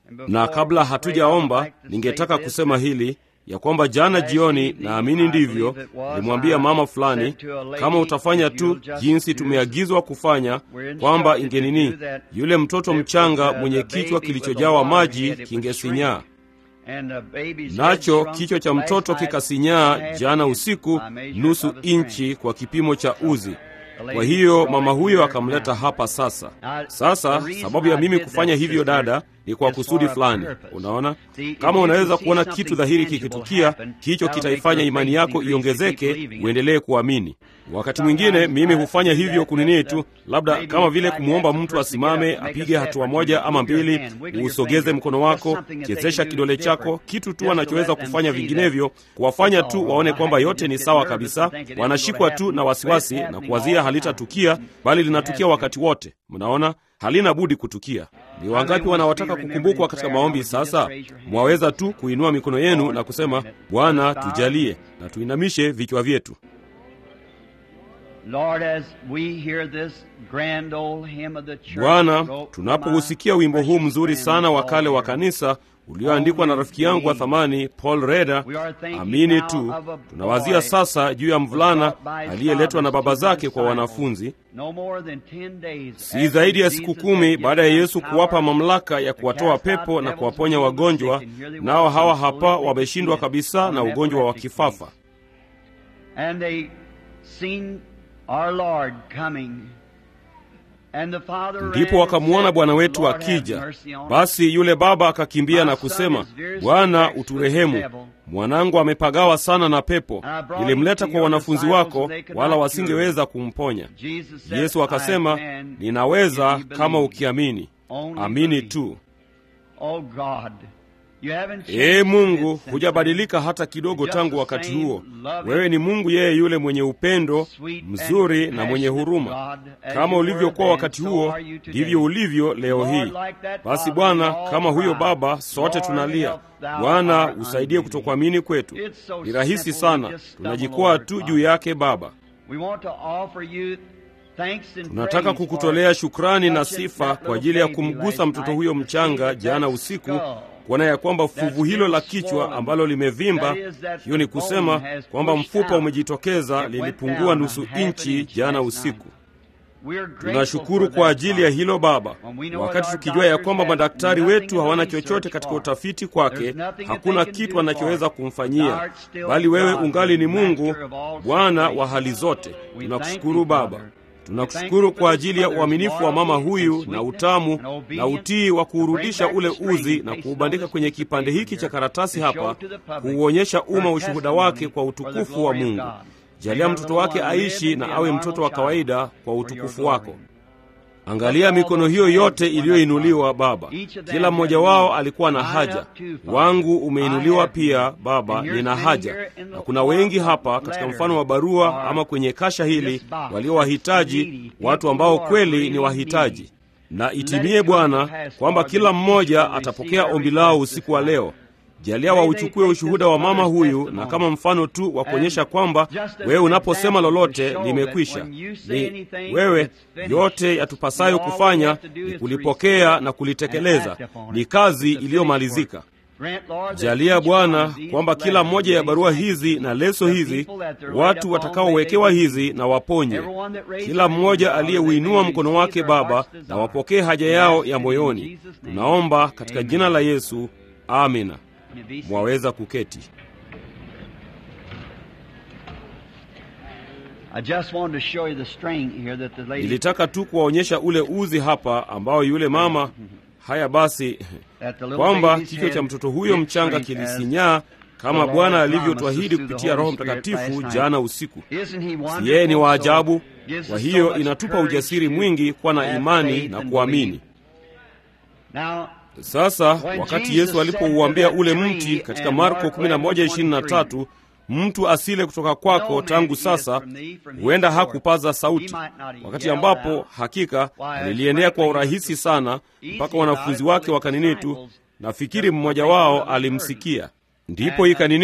Na kabla hatujaomba, ningetaka kusema hili ya kwamba jana jioni, naamini ndivyo, nilimwambia mama fulani, kama utafanya tu jinsi tumeagizwa kufanya, kwamba ingenini, yule mtoto mchanga mwenye kichwa kilichojawa maji kingesinyaa nacho kichwa cha mtoto kikasinyaa jana usiku nusu inchi kwa kipimo cha uzi. Kwa hiyo mama huyo akamleta hapa sasa. Sasa sababu ya mimi kufanya hivyo, dada, ni kwa kusudi fulani. Unaona, kama unaweza kuona kitu dhahiri kikitukia, hicho kitaifanya imani yako iongezeke, uendelee kuamini. Wakati mwingine mimi hufanya hivyo kunini tu, labda kama vile kumwomba mtu asimame apige hatua moja ama mbili, uusogeze mkono wako, chezesha kidole chako, kitu tu anachoweza kufanya. Vinginevyo kuwafanya tu waone kwamba yote ni sawa kabisa, wanashikwa tu na wasiwasi na kuwazia halitatukia, bali linatukia wakati wote. Mnaona, halina budi kutukia. Ni wangapi wanaotaka kukumbukwa katika maombi? Sasa mwaweza tu kuinua mikono yenu na kusema, Bwana tujalie, na tuinamishe vichwa vyetu. Bwana, tunapousikia wimbo huu mzuri sana wa kale wa kanisa ulioandikwa na rafiki yangu wa thamani Paul Reda, amini tu, tunawazia sasa juu ya mvulana aliyeletwa na baba zake kwa wanafunzi, si zaidi ya siku kumi baada ya Yesu kuwapa mamlaka ya kuwatoa pepo na kuwaponya wagonjwa, nao hawa hapa wameshindwa kabisa na ugonjwa wa kifafa. Ndipo wakamwona Bwana wetu akija. Basi yule baba akakimbia na kusema, Bwana uturehemu, mwanangu amepagawa sana na pepo. Nilimleta kwa wanafunzi wako, wala wasingeweza kumponya. Yesu akasema, ninaweza kama ukiamini. Amini tu. Ee Mungu, hujabadilika hata kidogo tangu wakati huo. Wewe ni Mungu yeye yule mwenye upendo mzuri na mwenye huruma. Kama ulivyokuwa wakati huo, ndivyo ulivyo leo hii. Basi Bwana, kama huyo baba, sote tunalia, Bwana usaidie kutokuamini kwetu. Ni rahisi sana, tunajikwaa tu juu yake. Baba, tunataka kukutolea shukrani na sifa kwa ajili ya kumgusa mtoto huyo mchanga jana usiku kuona ya kwamba fuvu hilo la kichwa ambalo limevimba, hiyo ni kusema kwamba mfupa umejitokeza, lilipungua nusu inchi jana usiku. Tunashukuru kwa ajili ya hilo Baba, wakati tukijua ya kwamba madaktari wetu hawana chochote katika utafiti kwake, hakuna kitu anachoweza kumfanyia, bali wewe ungali ni Mungu, Bwana wa hali zote. Tunakushukuru Baba. Tunakushukuru kwa ajili ya uaminifu wa mama huyu na utamu na utii wa kuurudisha ule uzi na kuubandika kwenye kipande hiki cha karatasi hapa, kuuonyesha umma ushuhuda wake kwa utukufu wa Mungu. Jalia mtoto wake aishi na awe mtoto wa kawaida kwa utukufu wako. Angalia mikono hiyo yote iliyoinuliwa Baba, kila mmoja wao alikuwa na haja. Wangu umeinuliwa pia Baba, nina haja, na kuna wengi hapa katika mfano wa barua ama kwenye kasha hili walio wahitaji, watu ambao kweli ni wahitaji. Na itimie Bwana kwamba kila mmoja atapokea ombi lao usiku wa leo. Jalia wauchukue ushuhuda wa mama huyu na kama mfano tu wa kuonyesha kwamba wewe unaposema lolote limekwisha. Ni wewe, yote yatupasayo kufanya ni kulipokea na kulitekeleza. Ni kazi iliyomalizika. Jalia Bwana kwamba kila mmoja ya barua hizi na leso hizi, watu watakaowekewa hizi na waponye, kila mmoja aliyeuinua mkono wake Baba, na wapokee haja yao ya moyoni. Tunaomba katika jina la Yesu, amina. Mwaweza kuketi. Nilitaka tu kuwaonyesha ule uzi hapa ambao yule mama. Haya basi, kwamba kichwa cha mtoto huyo mchanga kilisinyaa kama Bwana alivyotuahidi kupitia Roho Mtakatifu jana usiku. Si yeye ni wa ajabu? Kwa hiyo inatupa ujasiri mwingi kuwa na imani na kuamini. Sasa wakati Yesu alipouambia ule mti katika Marko 11:23, mtu asile kutoka kwako tangu sasa, huenda hakupaza sauti, wakati ambapo hakika aliliendea kwa urahisi sana mpaka wanafunzi wake wakanini tu, nafikiri mmoja wao alimsikia. Ndipo ikanini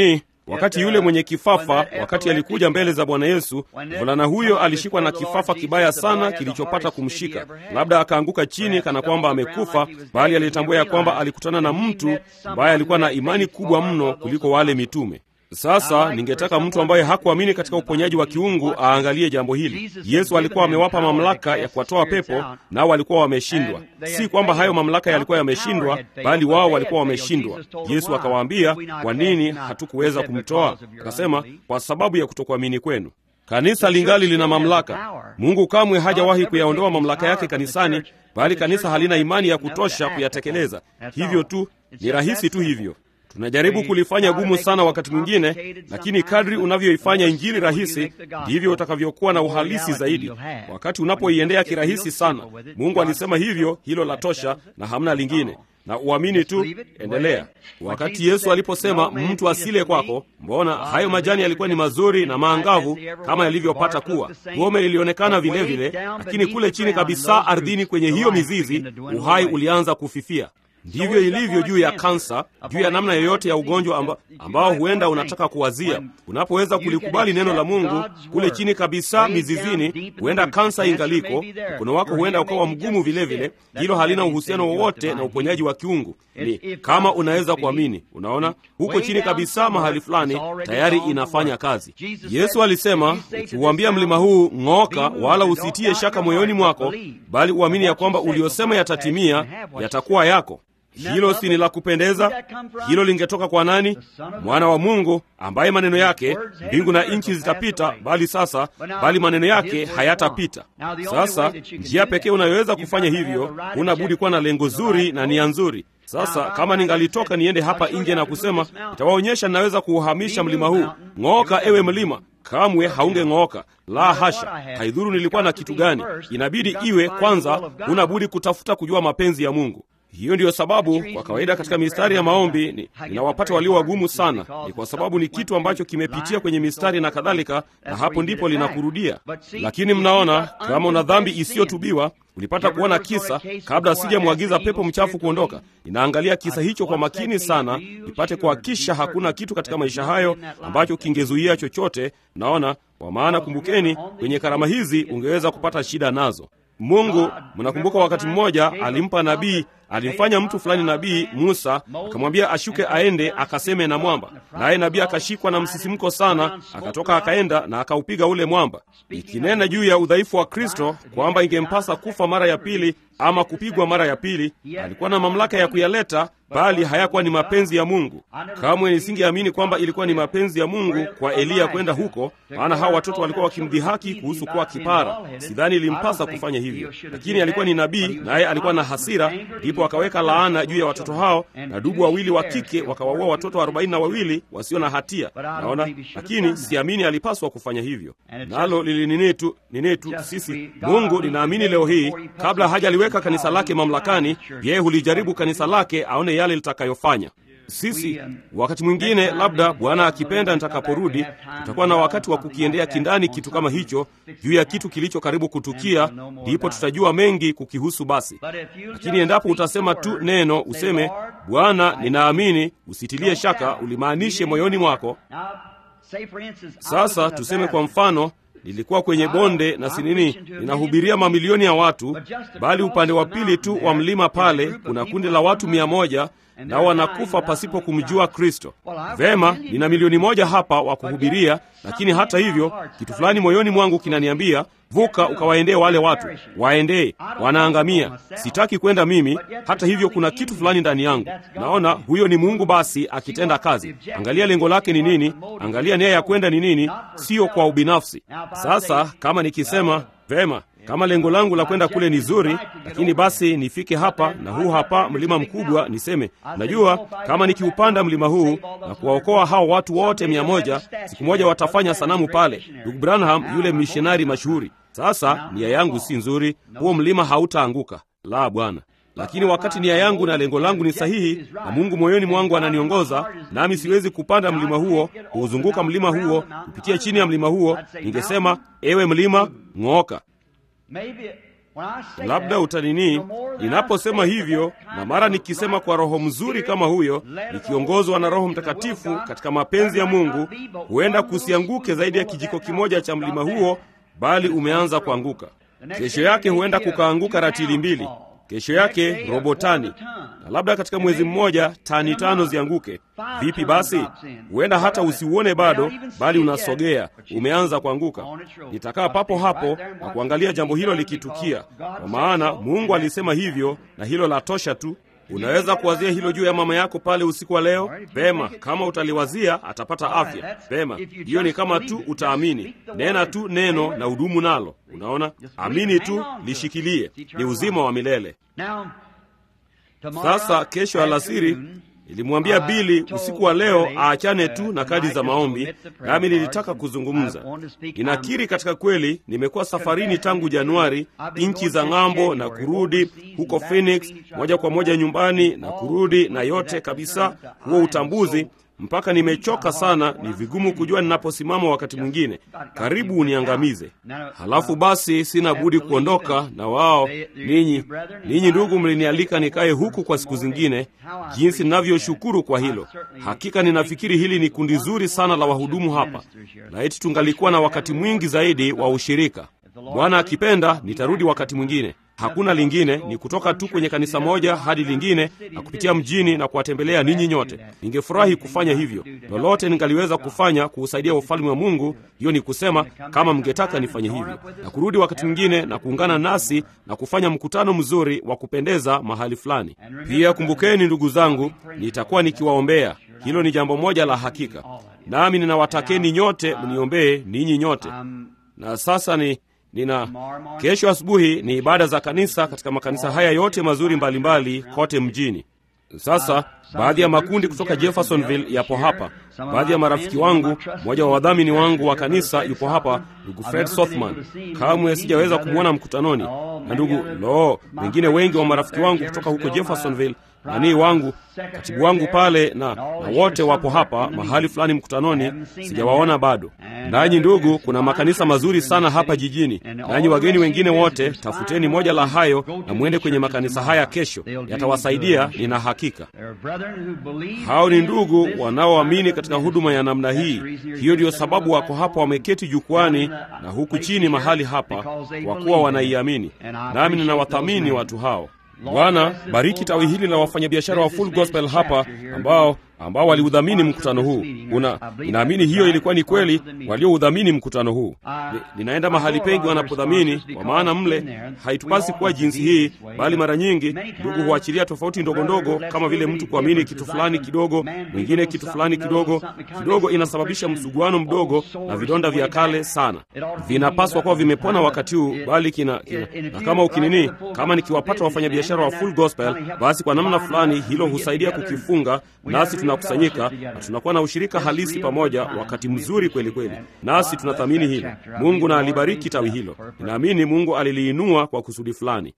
wakati yule mwenye kifafa, wakati alikuja mbele za Bwana Yesu, mvulana huyo alishikwa na kifafa kibaya sana kilichopata kumshika, labda akaanguka chini kana kwamba amekufa, bali alitambua ya kwamba alikutana na mtu ambaye alikuwa na imani kubwa mno kuliko wale mitume. Sasa ningetaka mtu ambaye hakuamini katika uponyaji wa kiungu aangalie jambo hili. Yesu alikuwa amewapa mamlaka ya kuwatoa pepo, nao walikuwa wameshindwa. Si kwamba hayo mamlaka yalikuwa yameshindwa, bali wao walikuwa wameshindwa. Yesu akawaambia, kwa nini hatukuweza kumtoa? Akasema, kwa sababu ya kutokuamini kwenu. Kanisa lingali lina mamlaka. Mungu kamwe hajawahi kuyaondoa mamlaka yake kanisani, bali kanisa halina imani ya kutosha kuyatekeleza. Hivyo tu, ni rahisi tu hivyo. Tunajaribu kulifanya gumu sana wakati mwingine, lakini kadri unavyoifanya injili rahisi ndivyo utakavyokuwa na uhalisi zaidi. Wakati unapoiendea kirahisi sana, Mungu alisema hivyo, hilo la tosha na hamna lingine na uamini tu, endelea. Wakati Yesu aliposema mtu asile kwako, mbona hayo majani yalikuwa ni mazuri na maangavu kama yalivyopata kuwa. Gome lilionekana vilevile, lakini kule chini kabisa ardhini, kwenye hiyo mizizi, uhai ulianza kufifia. Ndivyo ilivyo juu ya kansa, juu ya namna yoyote ya ugonjwa amba, ambao huenda unataka kuwazia. Unapoweza kulikubali neno la Mungu kule chini kabisa mizizini, huenda kansa ingaliko, mkono wako huenda ukawa mgumu vilevile. Hilo halina uhusiano wowote na uponyaji wa kiungu. Ni kama unaweza kuamini. Unaona, huko chini kabisa mahali fulani tayari inafanya kazi. Yesu alisema, ukiuambia mlima huu ng'oka, wala usitie shaka moyoni mwako, bali uamini ya kwamba uliosema yatatimia, yatakuwa yako. Hilo si ni la kupendeza? Hilo lingetoka kwa nani? Mwana wa Mungu, ambaye maneno yake mbingu na nchi zitapita, bali sasa, bali maneno yake hayatapita. Sasa njia pekee unayoweza kufanya hivyo, huna budi kuwa na lengo zuri na nia nzuri. Sasa kama ningalitoka niende hapa nje na kusema nitawaonyesha ninaweza kuuhamisha mlima huu, ng'ooka ewe mlima, kamwe haungeng'ooka. La hasha, haidhuru nilikuwa na kitu gani. Inabidi iwe kwanza, huna budi kutafuta kujua mapenzi ya Mungu. Hiyo ndiyo sababu kwa kawaida katika mistari ya maombi ni, ninawapata walio wagumu sana. Ni kwa sababu ni kitu ambacho kimepitia kwenye mistari na kadhalika, na hapo ndipo linakurudia. Lakini mnaona, kama una dhambi isiyotubiwa ulipata kuona kisa kabla sijamwagiza pepo mchafu kuondoka. Ninaangalia kisa hicho kwa makini sana, nipate kuhakisha hakuna kitu katika maisha hayo ambacho kingezuia chochote. Naona kwa maana, kumbukeni, kwenye karama hizi ungeweza kupata shida nazo. Mungu, mnakumbuka wakati mmoja alimpa nabii, alimfanya mtu fulani nabii Musa, akamwambia ashuke aende akaseme na mwamba, naye nabii akashikwa na msisimko sana, akatoka akaenda na akaupiga ule mwamba, ikinena juu ya udhaifu wa Kristo kwamba ingempasa kufa mara ya pili ama kupigwa mara ya pili. Alikuwa na mamlaka ya kuyaleta, bali hayakuwa ni mapenzi ya Mungu. Kamwe nisingeamini kwamba ilikuwa ni mapenzi ya Mungu kwa Eliya kwenda huko, maana hawa watoto walikuwa wakimdhihaki kuhusu kuwa kipara. Sidhani ilimpasa kufanya hivyo, lakini alikuwa ni nabii, naye alikuwa na hasira, ndipo akaweka laana juu ya watoto hao, na dubu wawili wa kike wakawaua watoto arobaini na wawili wasio na hatia. Naona, lakini siamini alipaswa kufanya hivyo, nalo lilinini tu nini tu. Sisi Mungu, ninaamini leo hii, kabla hajaliweka kanisa lake mamlakani, yeye hulijaribu kanisa lake aone yale litakayofanya. Sisi wakati mwingine, labda Bwana akipenda, nitakaporudi tutakuwa na wakati wa kukiendea kindani kitu kama hicho, juu ya kitu kilicho karibu kutukia, ndipo tutajua mengi kukihusu. Basi lakini endapo utasema tu neno, useme Bwana, ninaamini, usitilie shaka, ulimaanishe moyoni mwako. Sasa tuseme kwa mfano nilikuwa kwenye bonde na sinini, ninahubiria mamilioni ya watu, bali upande wa pili tu wa mlima pale kuna kundi la watu mia moja nao wanakufa pasipo kumjua Kristo. Vema, nina milioni moja hapa wa kuhubiria, lakini hata hivyo kitu fulani moyoni mwangu kinaniambia vuka, ukawaendee wale watu, waendee, wanaangamia. Sitaki kwenda mimi. Hata hivyo kuna kitu fulani ndani yangu, naona huyo ni Mungu basi akitenda kazi. Angalia lengo lake ni nini, angalia nia ya kwenda ni nini, sio kwa ubinafsi. Sasa kama nikisema vema kama lengo langu la kwenda kule ni zuri, lakini basi nifike hapa na huu hapa mlima mkubwa, niseme najua kama nikiupanda mlima huu na kuwaokoa hao watu wote mia moja, siku moja watafanya sanamu pale. Ndugu Branham yule mishonari mashuhuri. Sasa nia yangu si nzuri, huo mlima hautaanguka. La, Bwana lakini wakati nia yangu na lengo langu ni sahihi na Mungu moyoni mwangu ananiongoza, nami siwezi kupanda mlima huo, kuuzunguka mlima huo, kupitia chini ya mlima huo, ningesema ewe mlima ng'ooka. labda utanini ninaposema hivyo, na mara nikisema kwa roho mzuri kama huyo, nikiongozwa na Roho Mtakatifu katika mapenzi ya Mungu, huenda kusianguke zaidi ya kijiko kimoja cha mlima huo, bali umeanza kuanguka. Kesho yake huenda kukaanguka ratili mbili, kesho yake robo tani, na labda katika mwezi mmoja tani tano zianguke. Vipi basi? Huenda hata usiuone bado, bali unasogea, umeanza kuanguka. Nitakaa papo hapo na kuangalia jambo hilo likitukia, kwa maana Mungu alisema hivyo, na hilo la tosha tu. Unaweza kuwazia hilo juu ya mama yako pale usiku wa leo? Vema, kama utaliwazia atapata afya. Vema, hiyo ni kama tu utaamini. Nena tu neno na udumu nalo. Unaona, amini tu, lishikilie, ni uzima wa milele. Sasa kesho alasiri nilimwambia Bili usiku wa leo aachane tu na kadi za maombi, nami nilitaka kuzungumza. Ninakiri katika kweli, nimekuwa safarini tangu Januari, nchi za ng'ambo na kurudi huko Phoenix, moja kwa moja nyumbani na kurudi, na yote kabisa, huo utambuzi mpaka nimechoka sana. Ni vigumu kujua ninaposimama wakati mwingine, karibu uniangamize. Halafu basi sina budi kuondoka na wao. Ninyi ninyi ndugu, mlinialika nikae huku kwa siku zingine, jinsi ninavyoshukuru kwa hilo. Hakika ninafikiri hili ni kundi zuri sana la wahudumu hapa, na eti tungalikuwa na wakati mwingi zaidi wa ushirika. Bwana akipenda, nitarudi wakati mwingine. Hakuna lingine, ni kutoka tu kwenye kanisa moja hadi lingine na kupitia mjini na kuwatembelea ninyi nyote. Ningefurahi kufanya hivyo, lolote ningaliweza kufanya kuusaidia ufalme wa Mungu. Hiyo ni kusema kama mngetaka nifanye hivyo, na kurudi wakati mwingine na kuungana nasi na kufanya mkutano mzuri wa kupendeza mahali fulani. Pia kumbukeni, ndugu zangu, nitakuwa nikiwaombea. Hilo ni jambo moja la hakika, nami ninawatakeni nyote mniombee ninyi nyote. Na sasa ni nina kesho asubuhi ni ibada za kanisa katika makanisa haya yote mazuri mbalimbali mbali, kote mjini. Sasa baadhi ya makundi kutoka Jeffersonville yapo hapa. Baadhi ya marafiki wangu, mmoja wa wadhamini wangu wa kanisa yupo hapa, ndugu Fred Sothman. Kamwe sijaweza kumwona mkutanoni, na ndugu lo, wengine wengi wa marafiki wangu kutoka huko Jeffersonville nanii wangu katibu wangu pale na, na wote wapo hapa mahali fulani mkutanoni, sijawaona bado. Nanyi ndugu, kuna makanisa mazuri sana hapa jijini. Nanyi wageni wengine wote, tafuteni moja la hayo na mwende kwenye makanisa haya kesho, yatawasaidia, nina hakika. Hao ni ndugu wanaoamini katika huduma ya namna hii. Hiyo ndiyo sababu wako hapa wameketi jukwani na huku chini mahali hapa, kwa kuwa wanaiamini, nami ninawathamini watu hao. Bwana, bariki tawi hili la wafanyabiashara wa Full Gospel hapa ambao ambao waliudhamini mkutano huu. Una, ninaamini hiyo ilikuwa ni kweli, walioudhamini mkutano huu. Ni, ninaenda mahali pengi wanapodhamini, kwa maana mle haitupasi kuwa jinsi hii, bali mara nyingi ndugu huachilia tofauti ndogo ndogo, kama vile mtu kuamini kitu fulani kidogo, mwingine kitu fulani kidogo kidogo, inasababisha msuguano mdogo na vidonda vya kale sana. Vinapaswa kuwa vimepona wakati huu, bali kina, kina na kama ukinini, kama nikiwapata wafanyabiashara wa Full Gospel, basi kwa namna fulani hilo husaidia kukifunga nasi tunakusanyika na tunakuwa na ushirika halisi pamoja, wakati mzuri kweli kweli, nasi tunathamini hilo. Mungu na alibariki tawi hilo. Ninaamini Mungu aliliinua kwa kusudi fulani.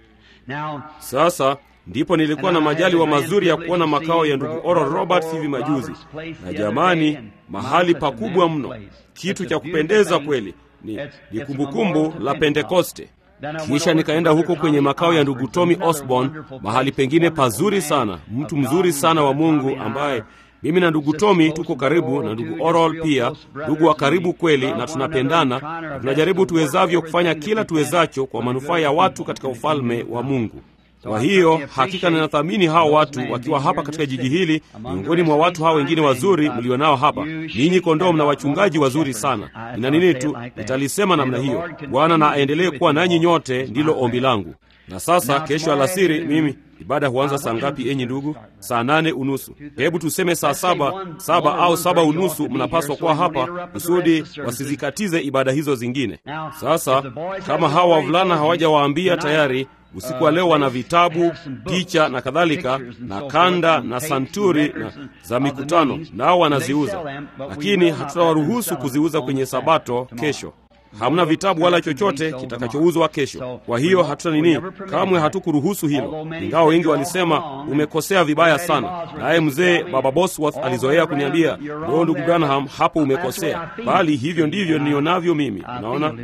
Sasa ndipo nilikuwa na majaliwa mazuri ya kuona makao ya ndugu Oral Roberts hivi majuzi, na jamani, mahali pakubwa mno, kitu cha kupendeza kweli. Ni, ni kumbukumbu la Pentekoste. Kisha nikaenda huko kwenye makao ya ndugu Tommy Osborne, mahali pengine pazuri sana, mtu mzuri sana wa Mungu ambaye mimi na ndugu Tommy tuko karibu na ndugu Oral pia, ndugu wa karibu kweli, na tunapendana na tunajaribu tuwezavyo kufanya kila tuwezacho kwa manufaa ya watu katika ufalme wa Mungu. Kwa hiyo hakika ninathamini hao watu wakiwa hapa katika jiji hili, miongoni mwa watu hao wengine wazuri mlionao hapa. Ninyi kondoo, mna wachungaji wazuri sana. Nina nini tu, nitalisema namna hiyo. Bwana na aendelee kuwa nanyi nyote, ndilo ombi langu. Na sasa kesho alasiri, mimi ibada huanza saa ngapi, enyi ndugu? Saa nane unusu. Hebu tuseme saa saba, saba au saba unusu, mnapaswa kuwa hapa kusudi wasizikatize ibada hizo zingine. Sasa kama hawa wavulana hawajawaambia tayari usiku wa leo wana vitabu, picha na kadhalika na kanda na santuri na za mikutano, nao wanaziuza, lakini hatutawaruhusu kuziuza kwenye Sabato kesho. hamna vitabu wala chochote kitakachouzwa kesho. Kwa hiyo hatuta nini, kamwe hatukuruhusu hilo, ingawa wengi walisema umekosea vibaya sana. Naye mzee Baba Bosworth alizoea kuniambia leo, ndugu Branham, hapo umekosea, bali hivyo ndivyo nionavyo mimi. Unaona,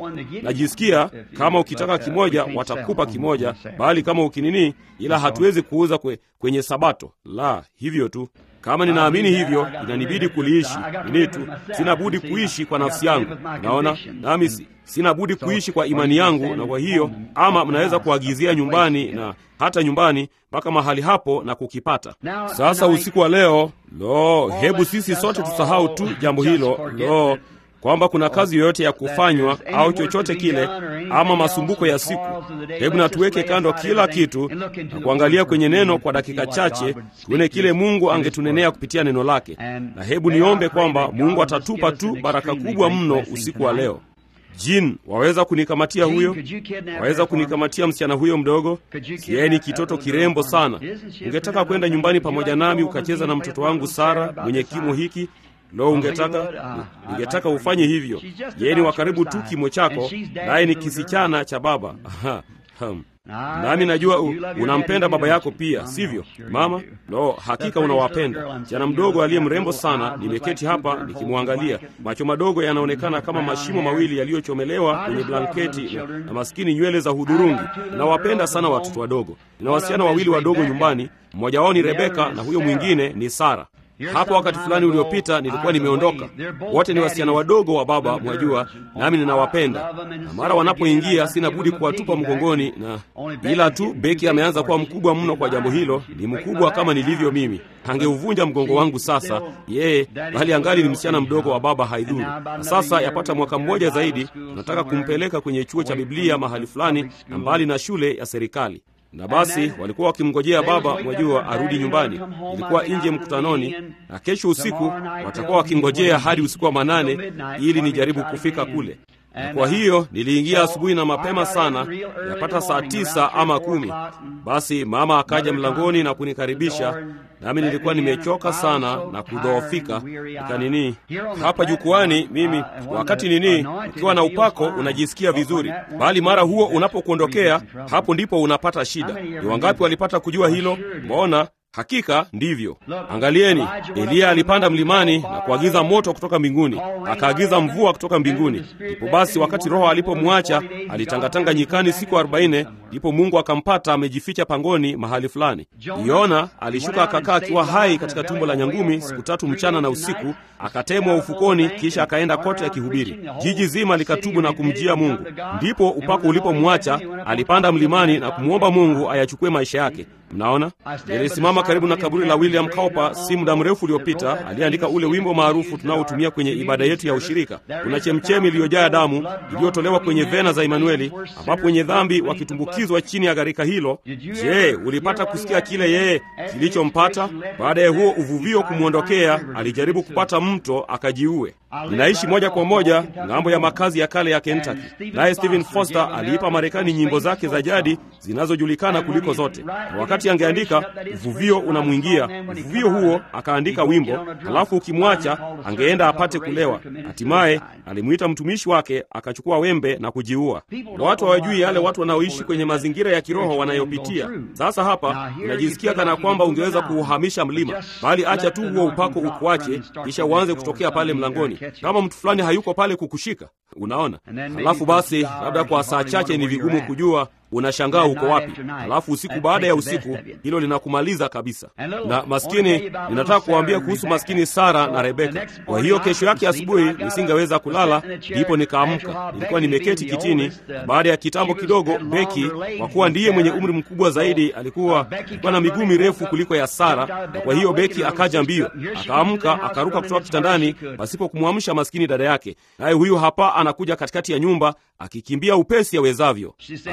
najisikia kama ukitaka kimoja watakupa kimoja, bali kama ukinini, ila hatuwezi kuuza kwe, kwenye Sabato. La, hivyo tu kama ninaamini hivyo, inanibidi kuliishi nini tu, sina budi kuishi kwa nafsi yangu. Naona nami sina budi kuishi kwa imani yangu, na kwa hiyo, ama mnaweza kuagizia nyumbani na hata nyumbani mpaka mahali hapo na kukipata. Sasa usiku wa leo, lo, hebu sisi sote tusahau tu jambo hilo, lo kwamba kuna kazi yoyote ya kufanywa au chochote kile ama masumbuko ya siku. Hebu na tuweke kando kila kitu na kuangalia kwenye neno kwa dakika chache, tuone kile Mungu angetunenea kupitia neno lake, na hebu niombe kwamba Mungu atatupa tu baraka kubwa mno usiku wa leo. Jin, waweza kunikamatia huyo? Waweza kunikamatia msichana huyo mdogo? Yeye ni kitoto kirembo sana. Ungetaka kwenda nyumbani pamoja nami ukacheza na mtoto wangu Sara mwenye kimo hiki? Lo, ungetaka ungetaka ufanye hivyo. Yeye ni wa karibu tu kimo chako, naye ni kisichana cha baba. Aha, hum. Nami najua u, unampenda baba yako pia, sivyo mama? Lo, hakika unawapenda. Jana mdogo aliye mrembo sana, nimeketi hapa nikimwangalia, macho madogo yanaonekana kama mashimo mawili yaliyochomelewa kwenye blanketi na, na maskini nywele za hudhurungi. Ninawapenda sana watoto wadogo. Nina wasichana wawili wadogo nyumbani, mmoja wao ni Rebeka na huyo mwingine ni Sara. Hapo wakati fulani uliopita nilikuwa nimeondoka. Wote ni wasichana wadogo wa baba, mwajua, nami ninawapenda, na mara wanapoingia sina budi kuwatupa mgongoni, na ila tu Beki ameanza kuwa mkubwa mno kwa jambo hilo. Ni mkubwa kama nilivyo mimi, angeuvunja mgongo wangu sasa yeye, bali angali ni msichana mdogo wa baba, haidhuru. Na sasa yapata mwaka mmoja zaidi, tunataka kumpeleka kwenye chuo cha Biblia mahali fulani na mbali na shule ya serikali na basi walikuwa wakimngojea baba, mwajua, arudi nyumbani. Ilikuwa nje mkutanoni, na kesho usiku watakuwa wakingojea hadi usiku wa manane ili nijaribu kufika kule. Na kwa hiyo niliingia asubuhi na mapema sana, yapata saa tisa ama kumi. Basi mama akaja mlangoni na kunikaribisha, nami nilikuwa nimechoka sana na kudhoofika. Nikanini hapa jukwani, mimi wakati nini, ukiwa na upako unajisikia vizuri, bali mara huo unapokuondokea, hapo ndipo unapata shida. Ni wangapi walipata kujua hilo? Mbona Hakika ndivyo. Angalieni, Eliya alipanda mlimani na kuagiza moto kutoka mbinguni, akaagiza mvua kutoka mbinguni. Ndipo basi, wakati Roho alipomwacha alitangatanga nyikani siku arobaini, ndipo Mungu akampata amejificha pangoni mahali fulani. Yona alishuka akakaa akiwa hai katika tumbo la nyangumi siku tatu mchana na usiku, akatemwa ufukoni, kisha akaenda kote akihubiri. Jiji zima likatubu na kumjia Mungu. Ndipo upako ulipomwacha alipanda mlimani na kumwomba Mungu ayachukue maisha yake. Mnaona, nilisimama karibu na kaburi la William Cowper si muda mrefu uliopita. Aliandika ule wimbo maarufu tunaotumia kwenye ibada yetu ya ushirika, kuna chemchemi iliyojaa damu iliyotolewa kwenye vena za Imanueli, ambapo wenye dhambi wakitumbukizwa chini ya gharika hilo. Je, ulipata kusikia kile yeye kilichompata baada ya huo uvuvio kumwondokea? Alijaribu kupata mto akajiue. Ninaishi moja kwa moja ng'ambo ya makazi ya kale ya Kentucky, naye Stephen Foster aliipa Marekani nyimbo zake za jadi zinazojulikana kuliko zote, na wakati angeandika uvuvio unamwingia uvuvio huo, akaandika wimbo, halafu ukimwacha angeenda apate kulewa. Hatimaye alimwita mtumishi wake akachukua wembe na kujiua. Na watu hawajui yale watu wanaoishi kwenye mazingira ya kiroho wanayopitia. Sasa hapa unajisikia kana kwamba ungeweza kuuhamisha mlima, bali acha tu huo upako ukuache, kisha uanze kutokea pale mlangoni kama mtu fulani hayuko pale kukushika, unaona. Halafu basi, labda kwa saa chache ni vigumu kujua unashangaa uko wapi. Halafu usiku baada ya usiku, hilo linakumaliza kabisa. Na maskini, ninataka kuwaambia kuhusu maskini Sara na Rebeka. Kwa hiyo kesho yake asubuhi nisingeweza kulala, ndipo nikaamka. Nilikuwa nimeketi kitini. Baada ya kitambo kidogo, Beki, kwa kuwa ndiye mwenye umri mkubwa zaidi, alikuwa alikuwa na miguu mirefu kuliko ya Sara, na kwa hiyo Beki akaja mbio, akaamka, akaruka kutoka kitandani pasipo kumwamsha maskini dada yake, naye huyu hapa anakuja katikati ya nyumba akikimbia upesi awezavyo. Alikuwa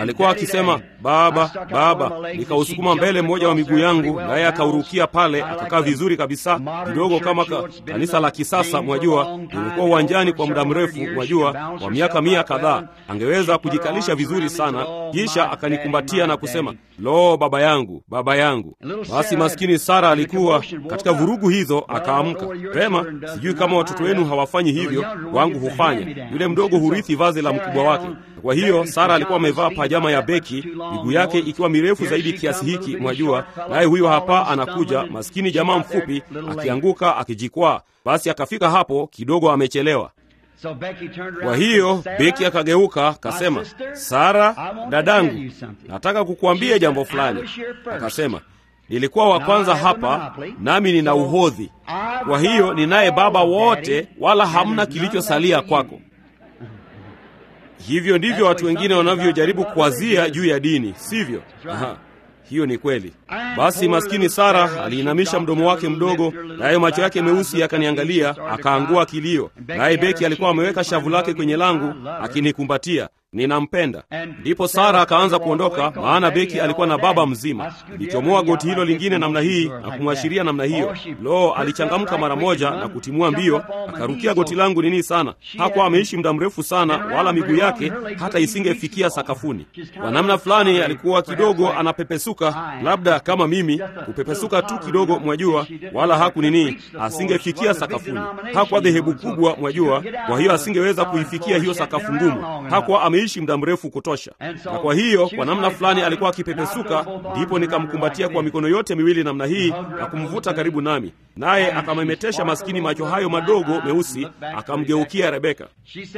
akisema baba, baba. Nikausukuma mbele mmoja wa miguu yangu, naye akaurukia pale, akakaa vizuri kabisa, kidogo kama ka, kanisa la kisasa. Mwajua, nimekuwa uwanjani kwa muda mrefu, mwajua, kwa miaka mia kadhaa. Angeweza kujikalisha vizuri sana, kisha akanikumbatia na kusema, lo, baba yangu, baba yangu. Basi maskini Sara alikuwa katika vurugu hizo, akaamka pema. Sijui kama watoto wenu hawafanyi hivyo, wangu hufanya. Yule mdogo hurithi vazi la mkubwa wake. Kwa hiyo Sara alikuwa amevaa pajama ya beki, miguu yake ikiwa mirefu zaidi kiasi hiki, mwajua, naye huyo hapa anakuja, maskini jamaa mfupi, akianguka akijikwaa. Basi akafika hapo kidogo amechelewa. Kwa hiyo Beki akageuka akasema, Sara dadangu, nataka kukuambia jambo fulani. Akasema, nilikuwa wa kwanza hapa, nami nina uhodhi, kwa hiyo ninaye baba wote, wala hamna kilichosalia kwako. Hivyo ndivyo watu wengine wanavyojaribu kuwazia juu ya dini, sivyo? Aha. Hiyo ni kweli. Basi maskini Sara aliinamisha mdomo wake mdogo, nayo macho yake meusi yakaniangalia, akaangua kilio. Naye Beki alikuwa ameweka shavu lake kwenye langu akinikumbatia, ninampenda. Ndipo Sara akaanza kuondoka, maana Beki alikuwa na baba mzima. Nilichomoa goti hilo lingine namna hii na kumwashiria namna hiyo. Lo, alichangamka mara moja na kutimua mbio, akarukia goti langu nini sana. Hakuwa ameishi muda mrefu sana, wala miguu yake hata isingefikia sakafuni. Kwa namna fulani alikuwa kidogo anapepesuka, labda kama mimi kupepesuka tu kidogo, mwajua, wala haku nini, asingefikia sakafuni. Hakuwa dhehebu kubwa, mwajua, kwa hiyo asingeweza kuifikia hiyo sakafu ngumu. Hakuwa ameishi muda mrefu kutosha, na kwa hiyo kwa namna fulani alikuwa akipepesuka. Ndipo nikamkumbatia kwa mikono yote miwili namna hii na kumvuta karibu nami, naye akamemetesha maskini macho hayo madogo meusi, akamgeukia Rebeka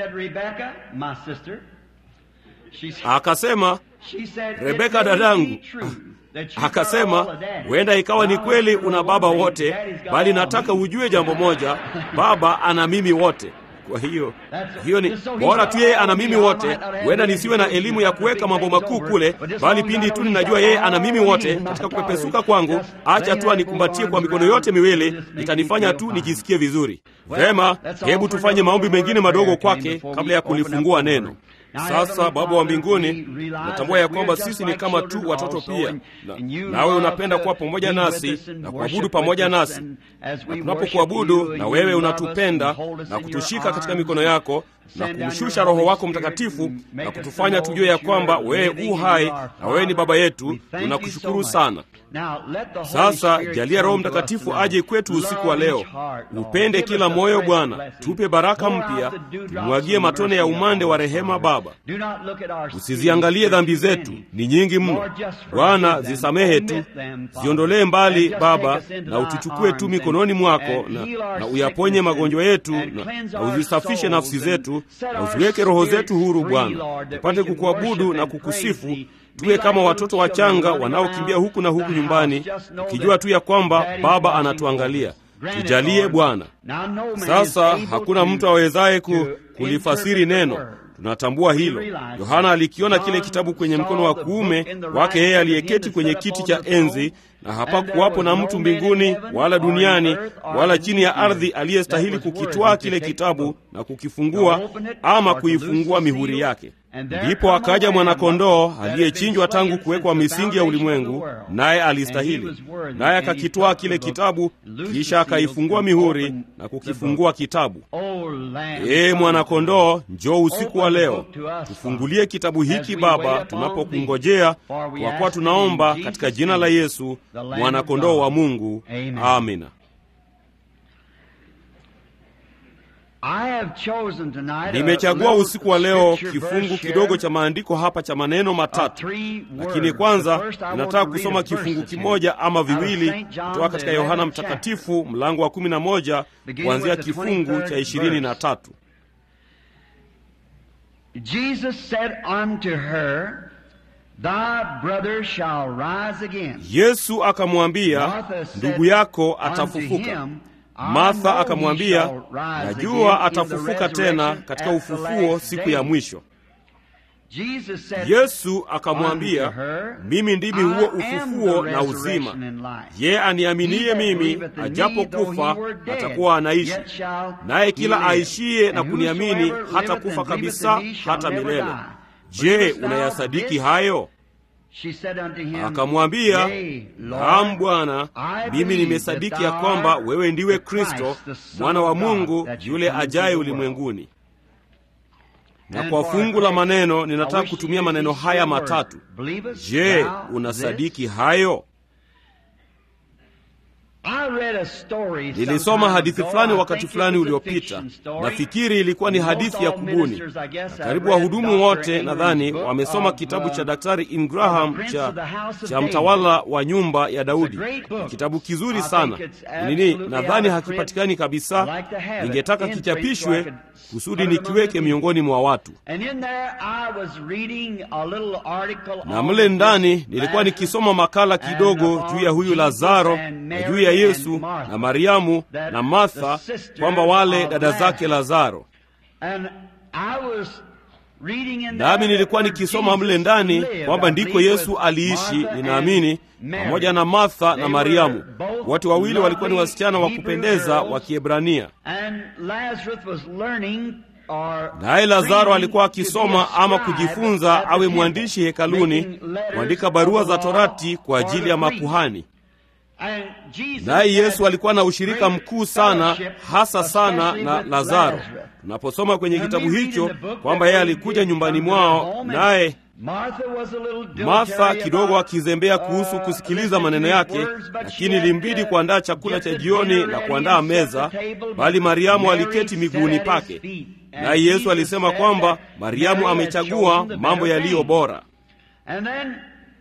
akasema, Rebeka dadangu, akasema huenda ikawa ni kweli una baba wote, bali nataka ujue jambo moja, baba ana mimi wote. Kwa hiyo hiyo ni bora tu yeye ana mimi wote. Huenda nisiwe na elimu ya kuweka mambo makuu kule, bali pindi tu ninajua yeye ana mimi wote katika kupepesuka kwangu, acha tu anikumbatie kwa mikono yote miwili, itanifanya tu nijisikie vizuri. Vema, hebu tufanye maombi mengine madogo kwake kabla ya kulifungua neno. Sasa Baba wa mbinguni, natambua ya kwamba sisi ni kama tu watoto pia, na nawe unapenda kuwa pamoja nasi na kuabudu pamoja nasi, na tunapokuabudu na wewe unatupenda na kutushika katika mikono yako na kumshusha Roho wako Mtakatifu na kutufanya tujue ya kwamba wewe u hai na wewe ni Baba yetu. Tunakushukuru sana. Sasa jalia Roho Mtakatifu aje kwetu usiku wa leo, upende kila moyo Bwana, tupe baraka mpya, tumwagie matone ya umande wa rehema Baba. Usiziangalie dhambi zetu, ni nyingi mno Bwana, zisamehe tu, ziondolee mbali Baba, na utuchukue tu mikononi mwako na, na uyaponye magonjwa yetu na, na uzisafishe nafsi zetu na uziweke roho zetu huru Bwana, tupate kukuabudu na kukusifu tuwe kama watoto wachanga wanaokimbia huku na huku nyumbani, ukijua tu ya kwamba Baba anatuangalia. Tujalie Bwana. Sasa hakuna mtu awezaye ku, kulifasiri neno tunatambua hilo. Yohana alikiona kile kitabu kwenye mkono wa kuume wake yeye aliyeketi kwenye kiti cha enzi, na hapakuwapo na mtu mbinguni wala duniani wala chini ya ardhi aliyestahili kukitwaa kile kitabu na kukifungua ama kuifungua mihuri yake. Ndipo akaja mwanakondoo aliyechinjwa tangu kuwekwa misingi ya ulimwengu, naye alistahili, naye akakitwaa kile kitabu, kisha akaifungua mihuri na kukifungua kitabu. Ee mwanakondoo, njoo usiku wa leo, tufungulie kitabu hiki Baba, tunapokungojea, kwa kuwa tunaomba katika jina la Yesu mwanakondoo wa Mungu. Amina. Nimechagua usiku wa leo kifungu kidogo cha maandiko hapa cha maneno matatu, lakini kwanza ninataka kusoma kifungu kimoja ama viwili kutoka katika Yohana Mtakatifu mlango wa kumi na moja kuanzia kifungu cha ishirini na tatu. Yesu akamwambia, ndugu yako atafufuka. Martha akamwambia, najua atafufuka tena katika ufufuo siku ya mwisho. Yesu akamwambia, mimi ndimi huo ufufuo na uzima. Yeye aniaminiye mimi, ajapokufa atakuwa anaishi, naye kila aishiye na kuniamini hata kufa kabisa hata milele. Je, unayasadiki hayo? She said unto him, Akamwambia, Yea, Lord, naam Bwana, I mimi believe nimesadiki that ya thou kwamba art wewe ndiwe the Christ, Kristo the Son mwana wa of God, Mungu that you yule come into ajaye the world. ulimwenguni. Na And kwa for fungu our la text, maneno I ninataka wish to kutumia use maneno these haya three words. matatu. Believest Je, thou unasadiki this? hayo? I read a story Nilisoma sometime hadithi ago. fulani I wakati think it fulani was a uliopita. fiction story. Nafikiri ilikuwa ni Most hadithi ya all kubuni. ministers, I guess, Na have karibu read wahudumu Dr. wote Ingram's nadhani book wamesoma of, kitabu uh, cha Daktari of Ingraham the Prince cha, of the House of cha David. mtawala wa nyumba ya Daudi. It's a great book. Ni kitabu kizuri I sana. think it's Nini, absolutely nadhani out of print. hakipatikani kabisa. I'd like to have it Ningetaka in print so I kichapishwe could kusudi put it among nikiweke the miongoni mwa watu. And in there I was reading a little article na on mle ndani this nilikuwa Lazarus nikisoma makala and kidogo upon juu ya huyu Jesus Lazaro and na Mary juu ya and Yesu Martha, na Mariamu that na Martha, the sisters kwamba wale of dada zake Lazarus. Lazaro. And I was reading in Nami there nilikuwa where nikisoma Jesus mle ndani lived, kwamba I ndiko believe, Yesu with aliishi, Martha ninaamini and Mary. pamoja na Martha They na Mariamu. were both Wote wawili walikuwa ni lovely wasichana wa Hebrew kupendeza girls. wa Kiebrania. And Lazarus was learning or Naye Lazaro training alikuwa to be a akisoma ama scribe kujifunza at the awe temple, mwandishi hekaluni, making letters kuandika barua of za the law Torati kwa for ajili the ya priests. makuhani. And Jesus Naye had Yesu alikuwa na ushirika great mkuu sana, fellowship, hasa sana especially na with Lazaro. Lazarus. Tunaposoma kwenye When kitabu we read hicho in the book kwamba that yeye they alikuja did nyumbani come to their mwao, home and naye Martha was a little Martha dilatory kidogo about, akizembea kuhusu uh, kusikiliza listening maneno to his yake, words, but she lakini had, ilimbidi uh, kuandaa chakula get cha the jioni dinner na ready kuandaa and set meza, the table, bali but Mariamu Mary aliketi sat miguuni at his pake. feet. And Naye Yesu Jesus alisema said kwamba that Mariamu Mary had amechagua chosen the mambo better yaliyo thing. bora. And then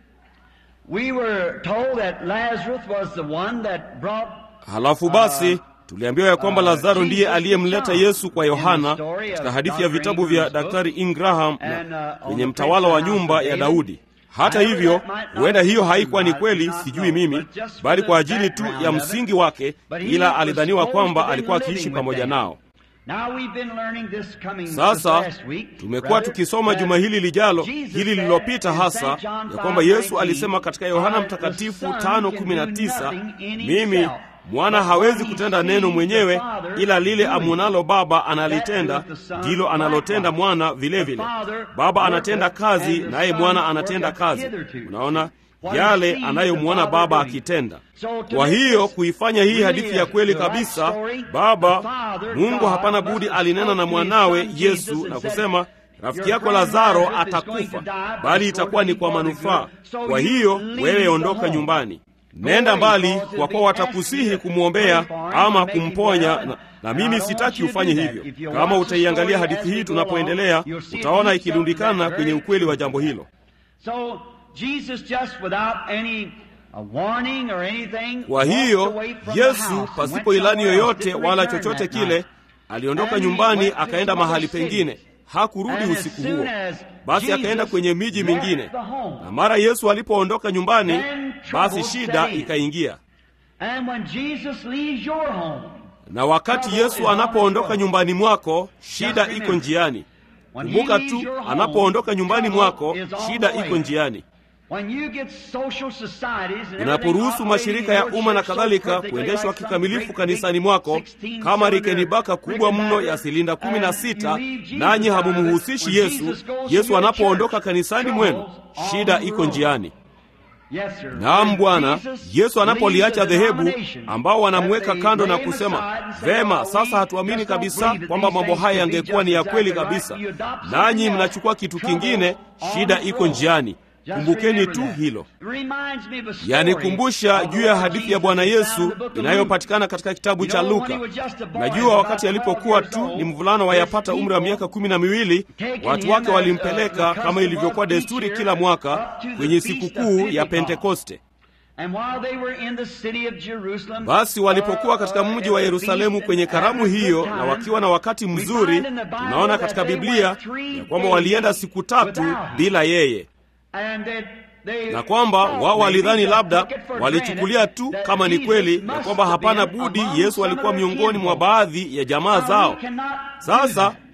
we were told that Lazarus was the one that brought Halafu basi tuliambiwa ya kwamba uh, Lazaro ndiye Jesus aliyemleta John Yesu kwa in the Yohana story katika of hadithi ya Dr. vitabu vya Ingram's book. Daktari Ingraham And, na uh, on kwenye the mtawala wa Prince of the nyumba House ya of Daudi. Hata However, hivyo, that might not huenda be hiyo true. haikuwa ni I do kweli, not sijui know, mimi, but just for bali the kwa ajili tu background ya of it. msingi wake, But he ila was alidhaniwa supposed kwamba to be alikuwa living akiishi with pamoja them. nao. Now we've been learning this coming this Sasa last week, tumekuwa rather, tukisoma that juma hili lijalo, Jesus hili said lililopita in hasa, St. John ya kwamba 5:19, Yesu alisema katika Yohana "I, the Mtakatifu Son, 5:19, can do nothing in mimi himself, mwana but hawezi what he kutenda sees neno the mwenyewe, Father ila lile doing, amwonalo Baba that analitenda, doeth the Son ndilo analotenda likewise. mwana vile The vile. Father Baba worketh, anatenda kazi, and the naye Son mwana anatenda worketh kazi. hitherto. Unaona What he yale sees anayomwona the Father Baba doing. akitenda. So to Kwa make hiyo this kuifanya hii really hadithi ya a- kweli the right kabisa, story, Baba the Father, Mungu God, hapana must budi have alinena spoke na to his mwanawe son Jesus Yesu and na said, kusema rafiki Your yako friend Lazaro Lazarus is going atakufa, to die, but bali it's itakuwa going ni to kwa be for the manufaa. good. So Kwa you hiyo leave wewe the ondoka home. nyumbani, Go nenda away, mbali, because kwa it'll kuwa be watakusihi asked you to kumwombea pray for him ama and make him kumponya, well. na, na And I mimi don't sitaki want you to ufanye do that. hivyo. If you Kama watch the utaiangalia story hadithi as hii we go tunapoendelea, along, you'll see utaona these ikirundikana something kwenye very ukweli wa true. jambo hilo. So Jesus just without any uh, warning or anything Kwa walked hiyo away from the Yesu house and pasipo went ilani somewhere else, yoyote didn't wala return chochote that kile, night. aliondoka And he nyumbani went to akaenda some other mahali city. pengine, hakurudi And as usiku soon huo. as Basi Jesus akaenda kwenye miji left mingine, the home, na mara Yesu alipoondoka nyumbani, then basi trouble shida set in. ikaingia. And when Jesus leaves your home, Na wakati Yesu anapoondoka nyumbani mwako, shida iko njiani. when he Kumbuka leaves tu, your home, anapoondoka nyumbani trouble mwako, is on shida the way. iko njiani. When you get social societies and Unaporuhusu everything mashirika ya operating in umma na your church kadhalika so perfectly kuendeshwa like some kikamilifu great kanisani big mwako 16 kama cylinder rikenibaka kubwa mno ya Rickenbacker, silinda kumi na and sita, you leave Jesus nanyi out of it. hamumhusishi When Yesu. Jesus goes to Yesu your anapoondoka church, kanisani mwenu, troubles shida on the iko road. njiani. Yes, sir. Naam When Bwana, Jesus Yesu anapoliacha leaves a dhehebu denomination ambao wanamweka that they kando na lay him kusema aside and say, vema, "Oh, sasa we hatuamini just don't kabisa believe that kwamba these mambo things haya could be yangekuwa ni ya just kweli exactly kabisa, right. You adopt nanyi something mnachukua else. kitu Trouble kingine, on shida the iko road. njiani. Just Kumbukeni remember tu that. hilo. It reminds me of a story yanikumbusha of juu ya Lord hadithi ya Jesus Bwana found in Yesu the book of inayopatikana katika kitabu You cha know, when Luka. he was just a boy, Najua about wakati 12 alipokuwa years tu old, ni mvulana wa his yapata umri wa people miaka kumi na miwili, taking watu him wake as, walimpeleka uh, the kama ilivyokuwa custom of desturi each kila year mwaka up to the kwenye feast of sikukuu ya Pentecost. Pentekoste. And while they were in the city of Jerusalem, Basi walipokuwa katika uh, mji wa at the Yerusalemu feast kwenye and karamu having a hiyo good na time, wakiwa na wakati we mzuri, find in the Bible tunaona that katika they Biblia went three ya kwamba days walienda siku tatu without him. bila yeye, And that they na kwamba thought wao maybe walidhani just labda took it for walichukulia granted tu that kama ni Jesus kweli ya must kwamba have hapana been budi among Yesu some alikuwa of their miongoni mwa kinfolk. baadhi ya jamaa Now, zao. we cannot do Sasa that.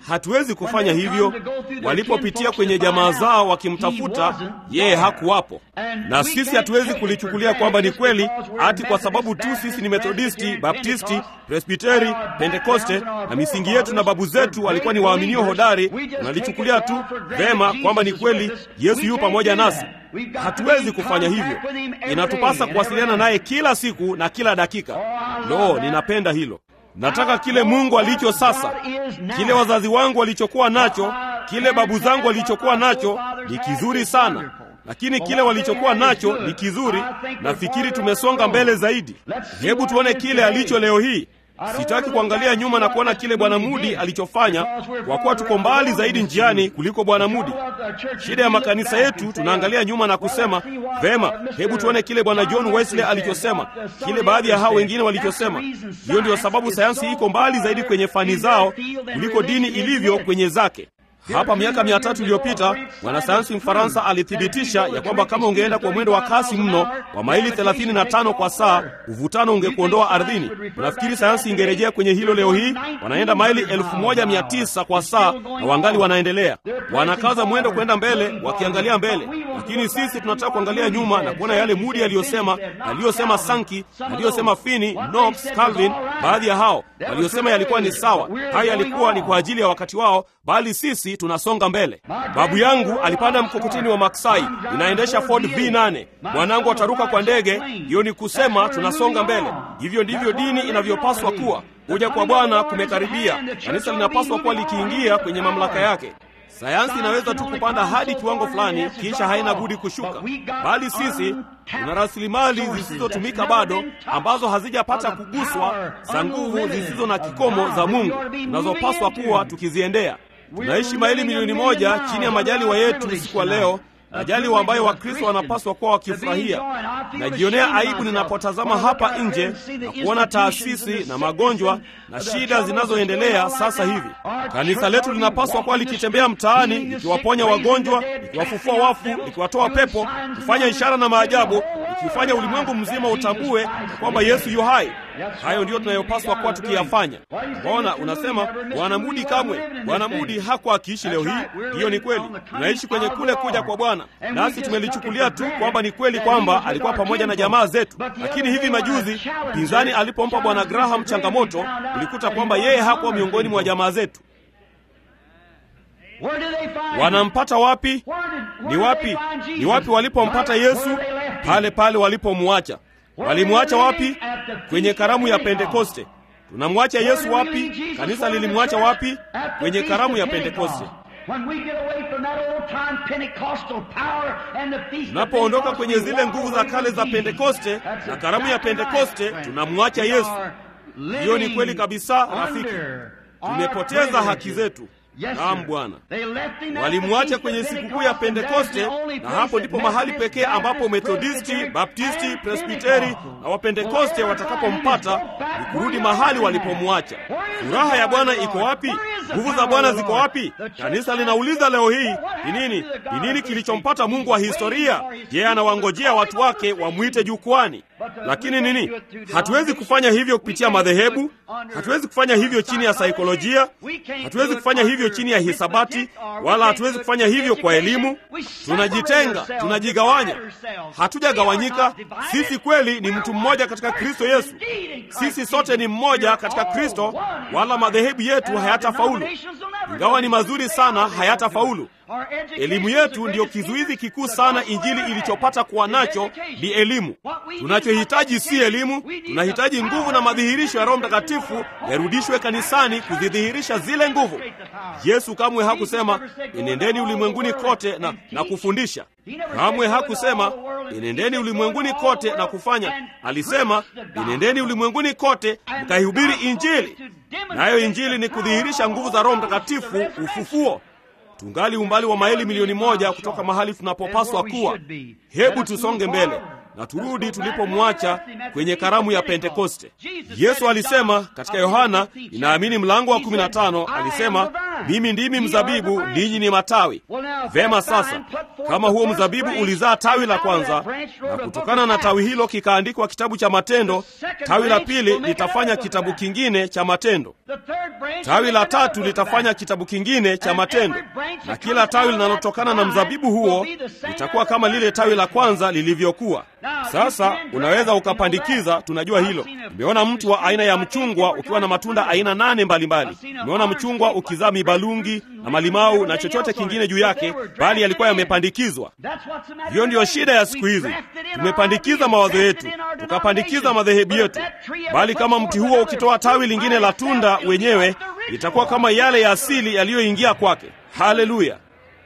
hatuwezi kufanya hivyo. Walipopitia kwenye jamaa zao wakimtafuta yeye, hakuwapo. Na sisi hatuwezi kulichukulia kwamba ni kweli ati kwa sababu tu sisi ni Methodisti, Baptisti, Presbiteri, Pentekoste na misingi yetu na babu zetu walikuwa ni waaminio hodari, tunalichukulia tu vema kwamba ni kweli Yesu yu pamoja nasi. Hatuwezi kufanya hivyo. Inatupasa kuwasiliana naye kila siku na kila dakika. Lo, ninapenda hilo. Nataka kile Mungu alicho sasa, kile wazazi wangu walichokuwa nacho, kile babu zangu walichokuwa nacho ni kizuri sana, lakini kile walichokuwa nacho ni kizuri. Nafikiri tumesonga mbele zaidi. Hebu tuone kile alicho leo hii. Sitaki kuangalia nyuma na kuona kile Bwana Mudi alichofanya, kwa kuwa tuko mbali zaidi njiani kuliko Bwana Mudi. Shida ya makanisa yetu, tunaangalia nyuma na kusema vema, hebu tuone kile Bwana John Wesley alichosema, kile baadhi ya hao wengine walichosema. Hiyo ndiyo sababu sayansi iko mbali zaidi kwenye fani zao kuliko dini ilivyo kwenye zake. Hapa miaka mia tatu iliyopita mwanasayansi Mfaransa alithibitisha ya kwamba kama ungeenda kwa mwendo wa kasi mno wa maili 35 kwa saa, uvutano ungekuondoa ardhini. Unafikiri sayansi ingerejea kwenye hilo leo hii? Wanaenda maili 1900 kwa saa na wangali wanaendelea, wanakaza mwendo kwenda mbele, wakiangalia mbele. Lakini sisi tunataka kuangalia nyuma na kuona yale Mudi aliyosema, aliyosema Sankey, aliyosema Finney, Knox, Calvin. Baadhi ya hao waliosema yalikuwa ni sawa, haya yalikuwa ni kwa ajili ya wakati wao, bali sisi tunasonga mbele. Babu yangu alipanda mkokoteni wa maksai, inaendesha Ford V8. Mwanangu ataruka kwa ndege. Hiyo ni kusema tunasonga mbele. Hivyo ndivyo dini inavyopaswa kuwa. Kuja kwa Bwana kumekaribia. Kanisa linapaswa kuwa likiingia kwenye mamlaka yake. Sayansi inaweza tu kupanda hadi kiwango fulani, kisha haina budi kushuka, bali sisi tuna rasilimali zisizotumika bado, ambazo hazijapata kuguswa, za nguvu zisizo na kikomo za Mungu, tunazopaswa kuwa tukiziendea. Tunaishi maili milioni moja chini ya majaliwa yetu usiku wa leo, majaliwa ambayo Wakristo wanapaswa kuwa wakifurahia. Najionea aibu ninapotazama hapa nje na kuona taasisi na magonjwa na shida zinazoendelea sasa hivi. Kanisa letu linapaswa kuwa likitembea mtaani likiwaponya wagonjwa, likiwafufua wafu, likiwatoa pepo, kufanya ishara na maajabu, likifanya ulimwengu mzima utambue ya kwamba Yesu yu hai. Hayo ndiyo tunayopaswa kuwa tukiyafanya. Mbona unasema Bwana Mudi kamwe? Bwana Mudi hakuwa akiishi leo hii. Hiyo ni kweli, tunaishi kwenye kule kuja kwa Bwana, nasi tumelichukulia tu kwamba ni kweli kwamba alikuwa pamoja na jamaa zetu. Lakini hivi majuzi pinzani alipompa Bwana Graham changamoto, ulikuta kwamba yeye hakuwa miongoni mwa jamaa zetu. Wanampata wapi? Ni wapi? Ni wapi walipompata Yesu? Pale pale walipomwacha. Walimwacha wapi? Kwenye karamu ya Pentekoste. Tunamwacha Yesu wapi? Kanisa lilimwacha wapi? Kwenye karamu ya Pentekoste. Tunapoondoka kwenye zile nguvu za kale za Pentekoste na karamu ya Pentekoste, tunamwacha Yesu. Hiyo ni kweli kabisa, rafiki. Tumepoteza haki zetu. Naam Bwana, walimwacha kwenye sikukuu ya Pentekoste, na hapo ndipo mahali pekee ambapo Methodisti, Baptisti, Presbiteri na Wapentekoste watakapompata ni kurudi mahali walipomwacha. Furaha ya Bwana iko wapi? Nguvu za Bwana ziko wapi? Kanisa linauliza leo hii, ni nini? Ni nini kilichompata Mungu wa historia? Yeye anawangojea watu wake wamwite jukwani. Lakini nini? Hatuwezi kufanya hivyo kupitia madhehebu. Hatuwezi kufanya hivyo chini ya saikolojia. Hatuwezi kufanya hivyo chini ya hisabati, wala hatuwezi kufanya hivyo kwa elimu. Tunajitenga, tunajigawanya. Hatujagawanyika. Sisi kweli ni mtu mmoja katika Kristo Yesu. Sisi sote ni mmoja katika Kristo, wala madhehebu yetu hayatafaulu. Ingawa ni mazuri sana, hayatafaulu. Elimu yetu ndiyo kizuizi kikuu sana Injili ilichopata kuwa nacho ni elimu. Tunachohitaji si elimu, tunahitaji nguvu na madhihirisho ya Roho Mtakatifu yarudishwe kanisani kuzidhihirisha zile nguvu. Yesu kamwe hakusema enendeni ulimwenguni kote na, na kufundisha. Kamwe hakusema enendeni ulimwenguni kote na kufanya. Alisema enendeni ulimwenguni kote mkaihubiri Injili, nayo Injili ni kudhihirisha nguvu za Roho Mtakatifu, ufufuo tungali umbali wa maili milioni moja kutoka mahali tunapopaswa kuwa. Hebu tusonge mbele na turudi tulipomwacha kwenye karamu ya Pentekoste. Yesu alisema katika Yohana, inaamini mlango wa 15, alisema mimi ndimi mzabibu, ninyi ni matawi. Vema, sasa kama huo mzabibu ulizaa tawi la kwanza, na kutokana na tawi hilo kikaandikwa kitabu cha Matendo, tawi la pili litafanya kitabu kingine cha Matendo, tawi la tatu litafanya kitabu kingine cha Matendo, na kila tawi linalotokana na mzabibu huo litakuwa kama lile tawi la kwanza lilivyokuwa. Sasa unaweza ukapandikiza, tunajua hilo. Nimeona mti wa aina ya mchungwa ukiwa na matunda aina nane mbalimbali. Nimeona mchungwa ukizaa mibalungi na malimau na chochote kingine juu yake, bali yalikuwa yamepandikizwa. Hiyo ndiyo shida ya siku hizi. Tumepandikiza mawazo yetu, tukapandikiza madhehebu yetu, bali kama mti huo ukitoa tawi lingine la tunda wenyewe, itakuwa kama yale ya asili yaliyoingia kwake. Haleluya!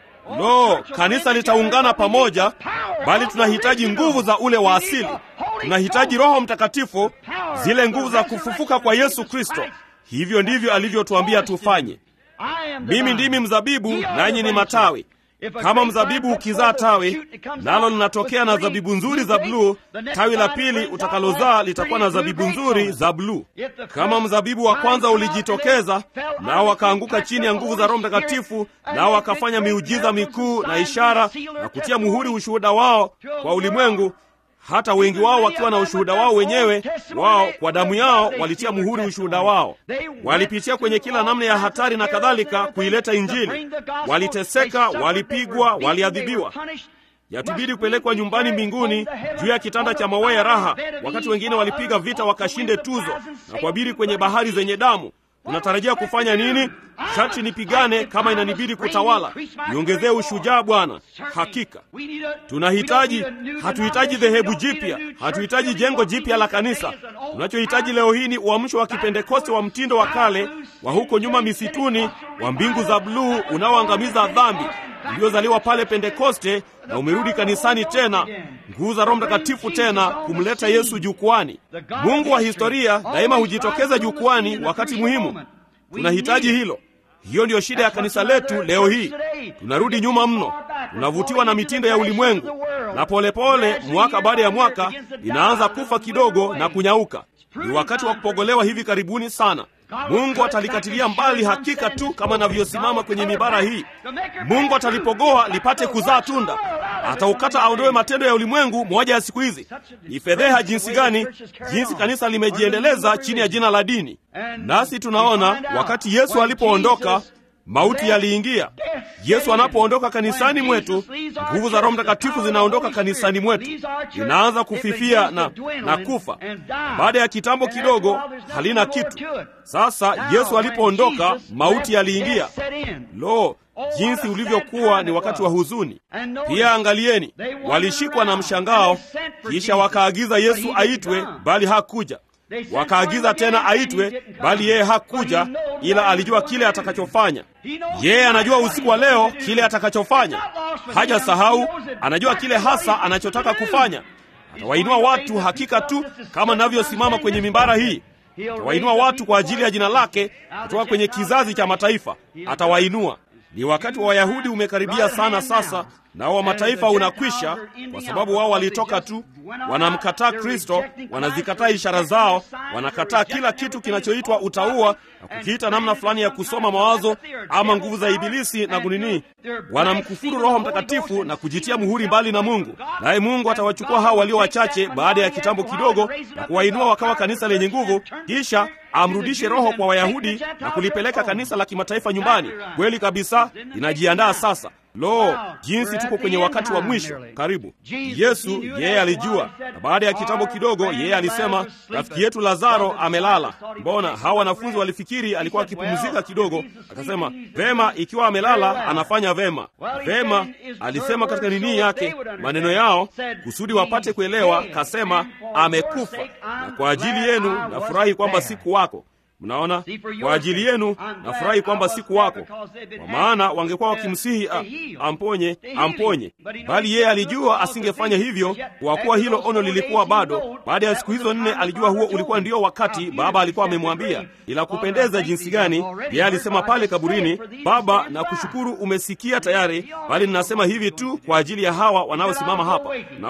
Lo, kanisa litaungana pamoja, bali tunahitaji nguvu za ule wa asili. Tunahitaji Roho Mtakatifu, zile nguvu za kufufuka kwa Yesu Kristo. Hivyo ndivyo alivyotuambia tufanye. Mimi ndimi mzabibu, nanyi ni matawi. Kama mzabibu ukizaa tawi, nalo linatokea na zabibu nzuri za bluu, tawi la pili utakalozaa litakuwa na zabibu nzuri za bluu. Kama mzabibu wa kwanza ulijitokeza, nao wakaanguka chini ya nguvu za Roho Mtakatifu, nao wakafanya miujiza mikuu na ishara na kutia muhuri ushuhuda wao kwa ulimwengu, hata wengi wao wakiwa na ushuhuda wao wenyewe wao kwa damu yao walitia muhuri ushuhuda wao. Walipitia kwenye kila namna ya hatari na kadhalika kuileta Injili. Waliteseka, walipigwa, waliadhibiwa. Yatubidi kupelekwa nyumbani mbinguni juu ya kitanda cha mawe ya raha, wakati wengine walipiga vita wakashinde tuzo na kuabiri kwenye bahari zenye damu. Unatarajia kufanya nini? Sharti nipigane kama inanibidi kutawala, niongezee ushujaa Bwana. Hakika tunahitaji, hatuhitaji dhehebu jipya, hatuhitaji jengo jipya la kanisa. Tunachohitaji leo hii ni uamsho wa kipentekoste wa mtindo wa kale wa huko nyuma misituni, wa mbingu za bluu unaoangamiza dhambi, uliozaliwa pale Pentekoste na umerudi kanisani tena, nguvu za Roho Mtakatifu tena kumleta Yesu jukwani. Mungu wa historia daima hujitokeza jukwani wakati muhimu. Tunahitaji hilo. Hiyo ndiyo shida ya kanisa letu leo hii. Tunarudi nyuma mno, tunavutiwa na mitindo ya ulimwengu, na polepole pole, mwaka baada ya mwaka inaanza kufa kidogo na kunyauka. Ni wakati wa kupogolewa hivi karibuni sana. Mungu atalikatilia mbali hakika tu kama anavyosimama kwenye mibara hii. Mungu atalipogoa lipate kuzaa tunda, ataukata aondoe matendo ya ulimwengu moja ya siku hizi. Ni fedheha jinsi gani, jinsi kanisa limejiendeleza chini ya jina la dini. Nasi tunaona wakati Yesu alipoondoka mauti yaliingia. Yesu anapoondoka kanisani mwetu, nguvu za Roho Mtakatifu zinaondoka kanisani mwetu, linaanza kufifia na, na kufa. Baada ya kitambo kidogo halina kitu. Sasa Yesu alipoondoka, mauti yaliingia. Lo, jinsi ulivyokuwa ni wakati wa huzuni! Pia angalieni, walishikwa na mshangao, kisha wakaagiza Yesu aitwe, bali hakuja. Wakaagiza tena aitwe, bali yeye hakuja, ila alijua kile atakachofanya. Yeye anajua usiku wa leo kile atakachofanya, hajasahau. Anajua kile hasa anachotaka kufanya. Atawainua watu hakika tu kama navyosimama kwenye mimbara hii. Atawainua watu kwa ajili ya jina lake kutoka kwenye kizazi cha mataifa. Atawainua. Ni wakati wa Wayahudi umekaribia sana sasa, nao wa mataifa unakwisha, kwa sababu wao walitoka tu, wanamkataa Kristo, wanazikataa ishara zao, wanakataa kila kitu kinachoitwa utauwa na kukiita namna fulani ya kusoma mawazo ama nguvu za Ibilisi na kunini. Wanamkufuru Roho Mtakatifu na kujitia muhuri mbali na Mungu, naye Mungu atawachukua hao walio wachache baada ya kitambo kidogo na kuwainua wakawa kanisa lenye nguvu, kisha amrudishe Roho kwa Wayahudi na kulipeleka kanisa la kimataifa nyumbani. Kweli kabisa, inajiandaa sasa. Lo, jinsi tuko kwenye wakati wa mwisho karibu. Yesu yeye alijua, na baada ya kitambo kidogo, yeye alisema, rafiki yetu Lazaro amelala. Mbona hawa wanafunzi walifikiri alikuwa akipumzika kidogo? Akasema, vema, ikiwa amelala anafanya vema. Vema, alisema katika nini yake, maneno yao, kusudi wapate kuelewa. Kasema amekufa, na kwa ajili yenu nafurahi kwamba siku wako Mnaona, kwa ajili yenu nafurahi kwamba siku wako, kwa maana wangekuwa wakimsihi amponye, amponye, bali yeye alijua asingefanya hivyo, kwa kuwa hilo ono lilikuwa bado. Baada ya siku hizo nne, alijua huo ulikuwa ndio wakati Baba alikuwa amemwambia. Ila kupendeza jinsi gani, yeye alisema pale kaburini, Baba, na kushukuru umesikia tayari, bali ninasema hivi tu kwa ajili ya hawa wanaosimama hapa. Naona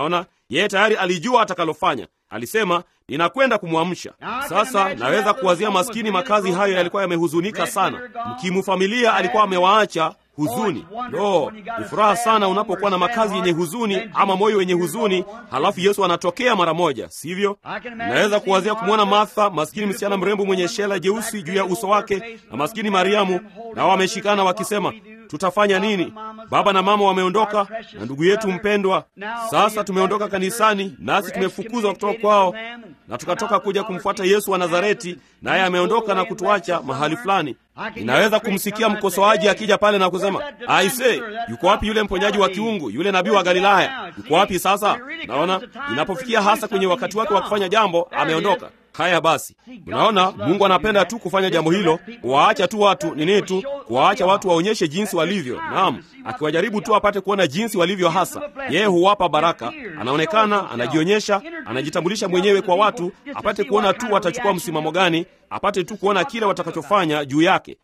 Yeye tayari alijua atakalofanya. Alisema, ninakwenda kumwamsha. Sasa naweza kuwazia maskini, makazi hayo yalikuwa yamehuzunika sana. Mkimu familia alikuwa amewaacha huzuni. Lo, ni furaha sana unapokuwa na makazi yenye huzuni ama moyo wenye huzuni, halafu Yesu anatokea mara moja, sivyo? Naweza kuwazia kumwona Martha, maskini msichana mrembo mwenye shela jeusi juu ya uso wake, na maskini Mariamu, nao wameshikana wakisema tutafanya nini? Baba na mama wameondoka na ndugu yetu mpendwa. Sasa tumeondoka kanisani, nasi tumefukuzwa kutoka kwao, na tukatoka kuja kumfuata Yesu wa Nazareti, naye ameondoka na kutuacha mahali fulani. Ninaweza kumsikia mkosoaji akija pale na kusema, aise, yuko wapi yule mponyaji wa kiungu, yule nabii wa Galilaya? Yuko wapi sasa? Naona inapofikia hasa kwenye wakati wake wa kufanya jambo, ameondoka. Haya basi, unaona, Mungu anapenda tu kufanya jambo hilo, kuwaacha tu watu nini tu, kuwaacha watu waonyeshe jinsi walivyo. Naam, akiwajaribu tu apate kuona jinsi walivyo hasa. Yeye huwapa baraka, anaonekana, anajionyesha, anajitambulisha mwenyewe kwa watu, apate kuona tu watachukua msimamo gani, apate tu kuona kile watakachofanya juu yake.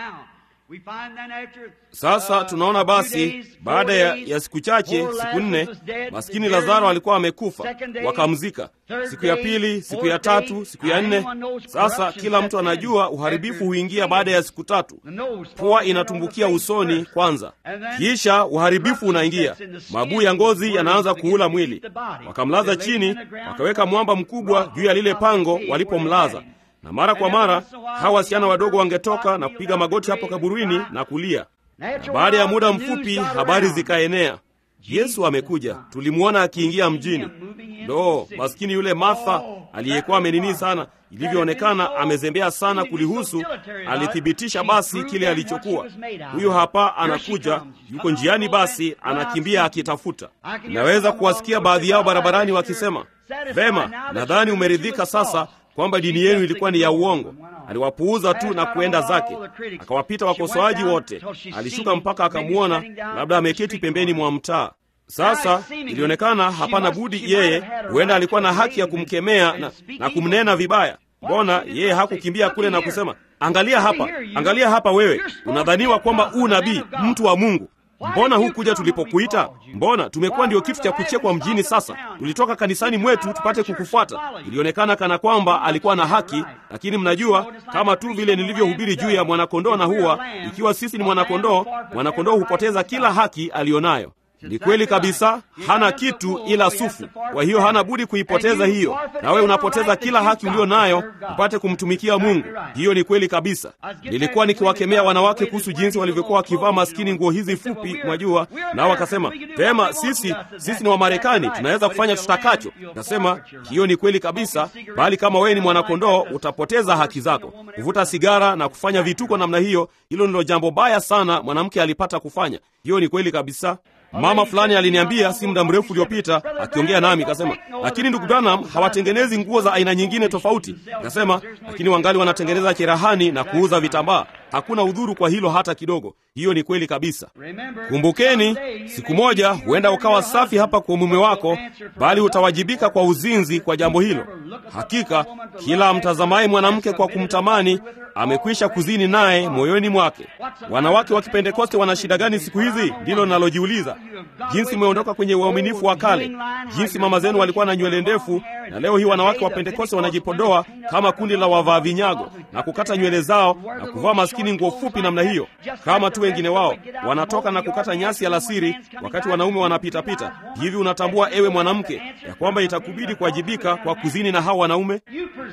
Sasa tunaona basi, baada ya, ya siku chache, siku nne, maskini Lazaro alikuwa amekufa, wakamzika. Siku ya pili, siku ya tatu, siku ya nne. Sasa kila mtu anajua uharibifu huingia baada ya siku tatu. Pua inatumbukia usoni kwanza, kisha uharibifu unaingia, mabuu ya ngozi yanaanza kuula mwili. Wakamlaza chini, wakaweka mwamba mkubwa juu ya lile pango walipomlaza na mara kwa mara hawa wasichana wadogo wangetoka na kupiga magoti hapo kaburini na kulia. Na baada ya muda mfupi habari zikaenea, Yesu amekuja. Tulimwona akiingia mjini. Ndo maskini yule Martha aliyekuwa amenini sana, ilivyoonekana amezembea sana kulihusu, alithibitisha basi kile alichokuwa. Huyu hapa anakuja, yuko njiani, basi anakimbia akitafuta. Naweza kuwasikia baadhi yao barabarani wakisema, vema, nadhani umeridhika sasa kwamba dini yenu ilikuwa ni ya uongo. Aliwapuuza tu na kuenda zake, akawapita wakosoaji wote. Alishuka mpaka akamwona, labda ameketi pembeni mwa mtaa. Sasa ilionekana hapana budi, yeye huenda alikuwa na haki ya kumkemea na, na kumnena vibaya. Mbona yeye hakukimbia kule na kusema, angalia hapa, angalia hapa, wewe unadhaniwa kwamba u nabii, mtu wa Mungu Mbona hukuja tulipokuita? Mbona tumekuwa ndio kitu cha kuchekwa mjini? Sasa tulitoka kanisani mwetu tupate kukufuata. Ilionekana kana kwamba alikuwa na haki, lakini mnajua, kama tu vile nilivyohubiri juu ya mwanakondoo na huwa, ikiwa sisi ni mwanakondoo, mwanakondoo hupoteza kila haki aliyonayo. Ni kweli kabisa, hana kitu ila sufu. Kwa hiyo hana budi kuipoteza hiyo, nawe unapoteza kila haki ulio nayo upate kumtumikia Mungu. Hiyo ni kweli kabisa. Nilikuwa nikiwakemea wanawake kuhusu jinsi walivyokuwa wakivaa maskini nguo hizi fupi, mwajua, nao wakasema vema, sisi sisi ni Wamarekani, tunaweza kufanya tutakacho. Nasema hiyo ni kweli kabisa, bali kama wewe ni mwanakondoo utapoteza haki zako. Kuvuta sigara na kufanya vituko namna hiyo, hilo ndilo jambo baya sana mwanamke alipata kufanya. Hiyo ni kweli kabisa. Mama fulani aliniambia si muda mrefu uliopita, akiongea nami kasema, lakini ndugu Branham hawatengenezi nguo za aina nyingine tofauti. Kasema, lakini wangali wanatengeneza cherehani na kuuza vitambaa. Hakuna udhuru kwa hilo hata kidogo. Hiyo ni kweli kabisa. Kumbukeni, siku moja huenda ukawa safi hapa kwa mume wako, bali utawajibika kwa uzinzi kwa jambo hilo. Hakika kila mtazamaye mwanamke kwa kumtamani amekwisha kuzini naye moyoni mwake. Wanawake wa Kipentekoste wana shida gani siku hizi? Ndilo nalojiuliza. Jinsi mmeondoka kwenye uaminifu wa kale, jinsi mama zenu walikuwa na nywele ndefu, na leo hii wanawake wa Pentekoste wanajipodoa kama kundi la wavaa vinyago na kukata nywele zao na kuvaa maskini nguo fupi namna hiyo, kama tu wengine wao wanatoka na kukata nyasi alasiri, wakati wanaume wanapitapita hivi. Unatambua ewe mwanamke, ya kwamba itakubidi kuwajibika kwa kuzini na hao wanaume?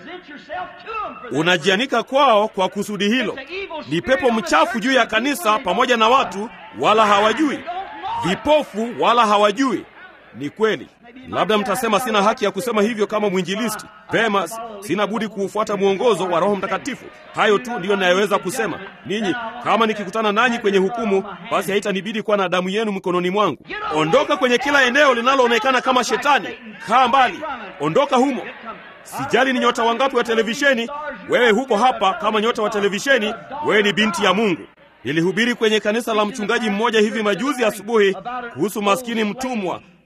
Unajianika kwao kwa kusudi hilo. Ni pepo mchafu juu ya kanisa pamoja na watu, wala hawajui. Vipofu wala hawajui. Ni kweli. Labda mtasema sina haki ya kusema hivyo kama mwinjilisti. Vema, sina budi kuufuata mwongozo wa Roho Mtakatifu. Hayo tu ndiyo nayeweza kusema. Ninyi kama nikikutana nanyi kwenye hukumu, basi haitanibidi kuwa na damu yenu mkononi mwangu. Ondoka kwenye kila eneo linaloonekana kama Shetani. Kaa mbali, ondoka humo. Sijali ni nyota wangapi wa televisheni, wewe huko hapa kama nyota wa televisheni, wewe ni binti ya Mungu. Nilihubiri kwenye kanisa la mchungaji mmoja hivi majuzi asubuhi kuhusu maskini mtumwa,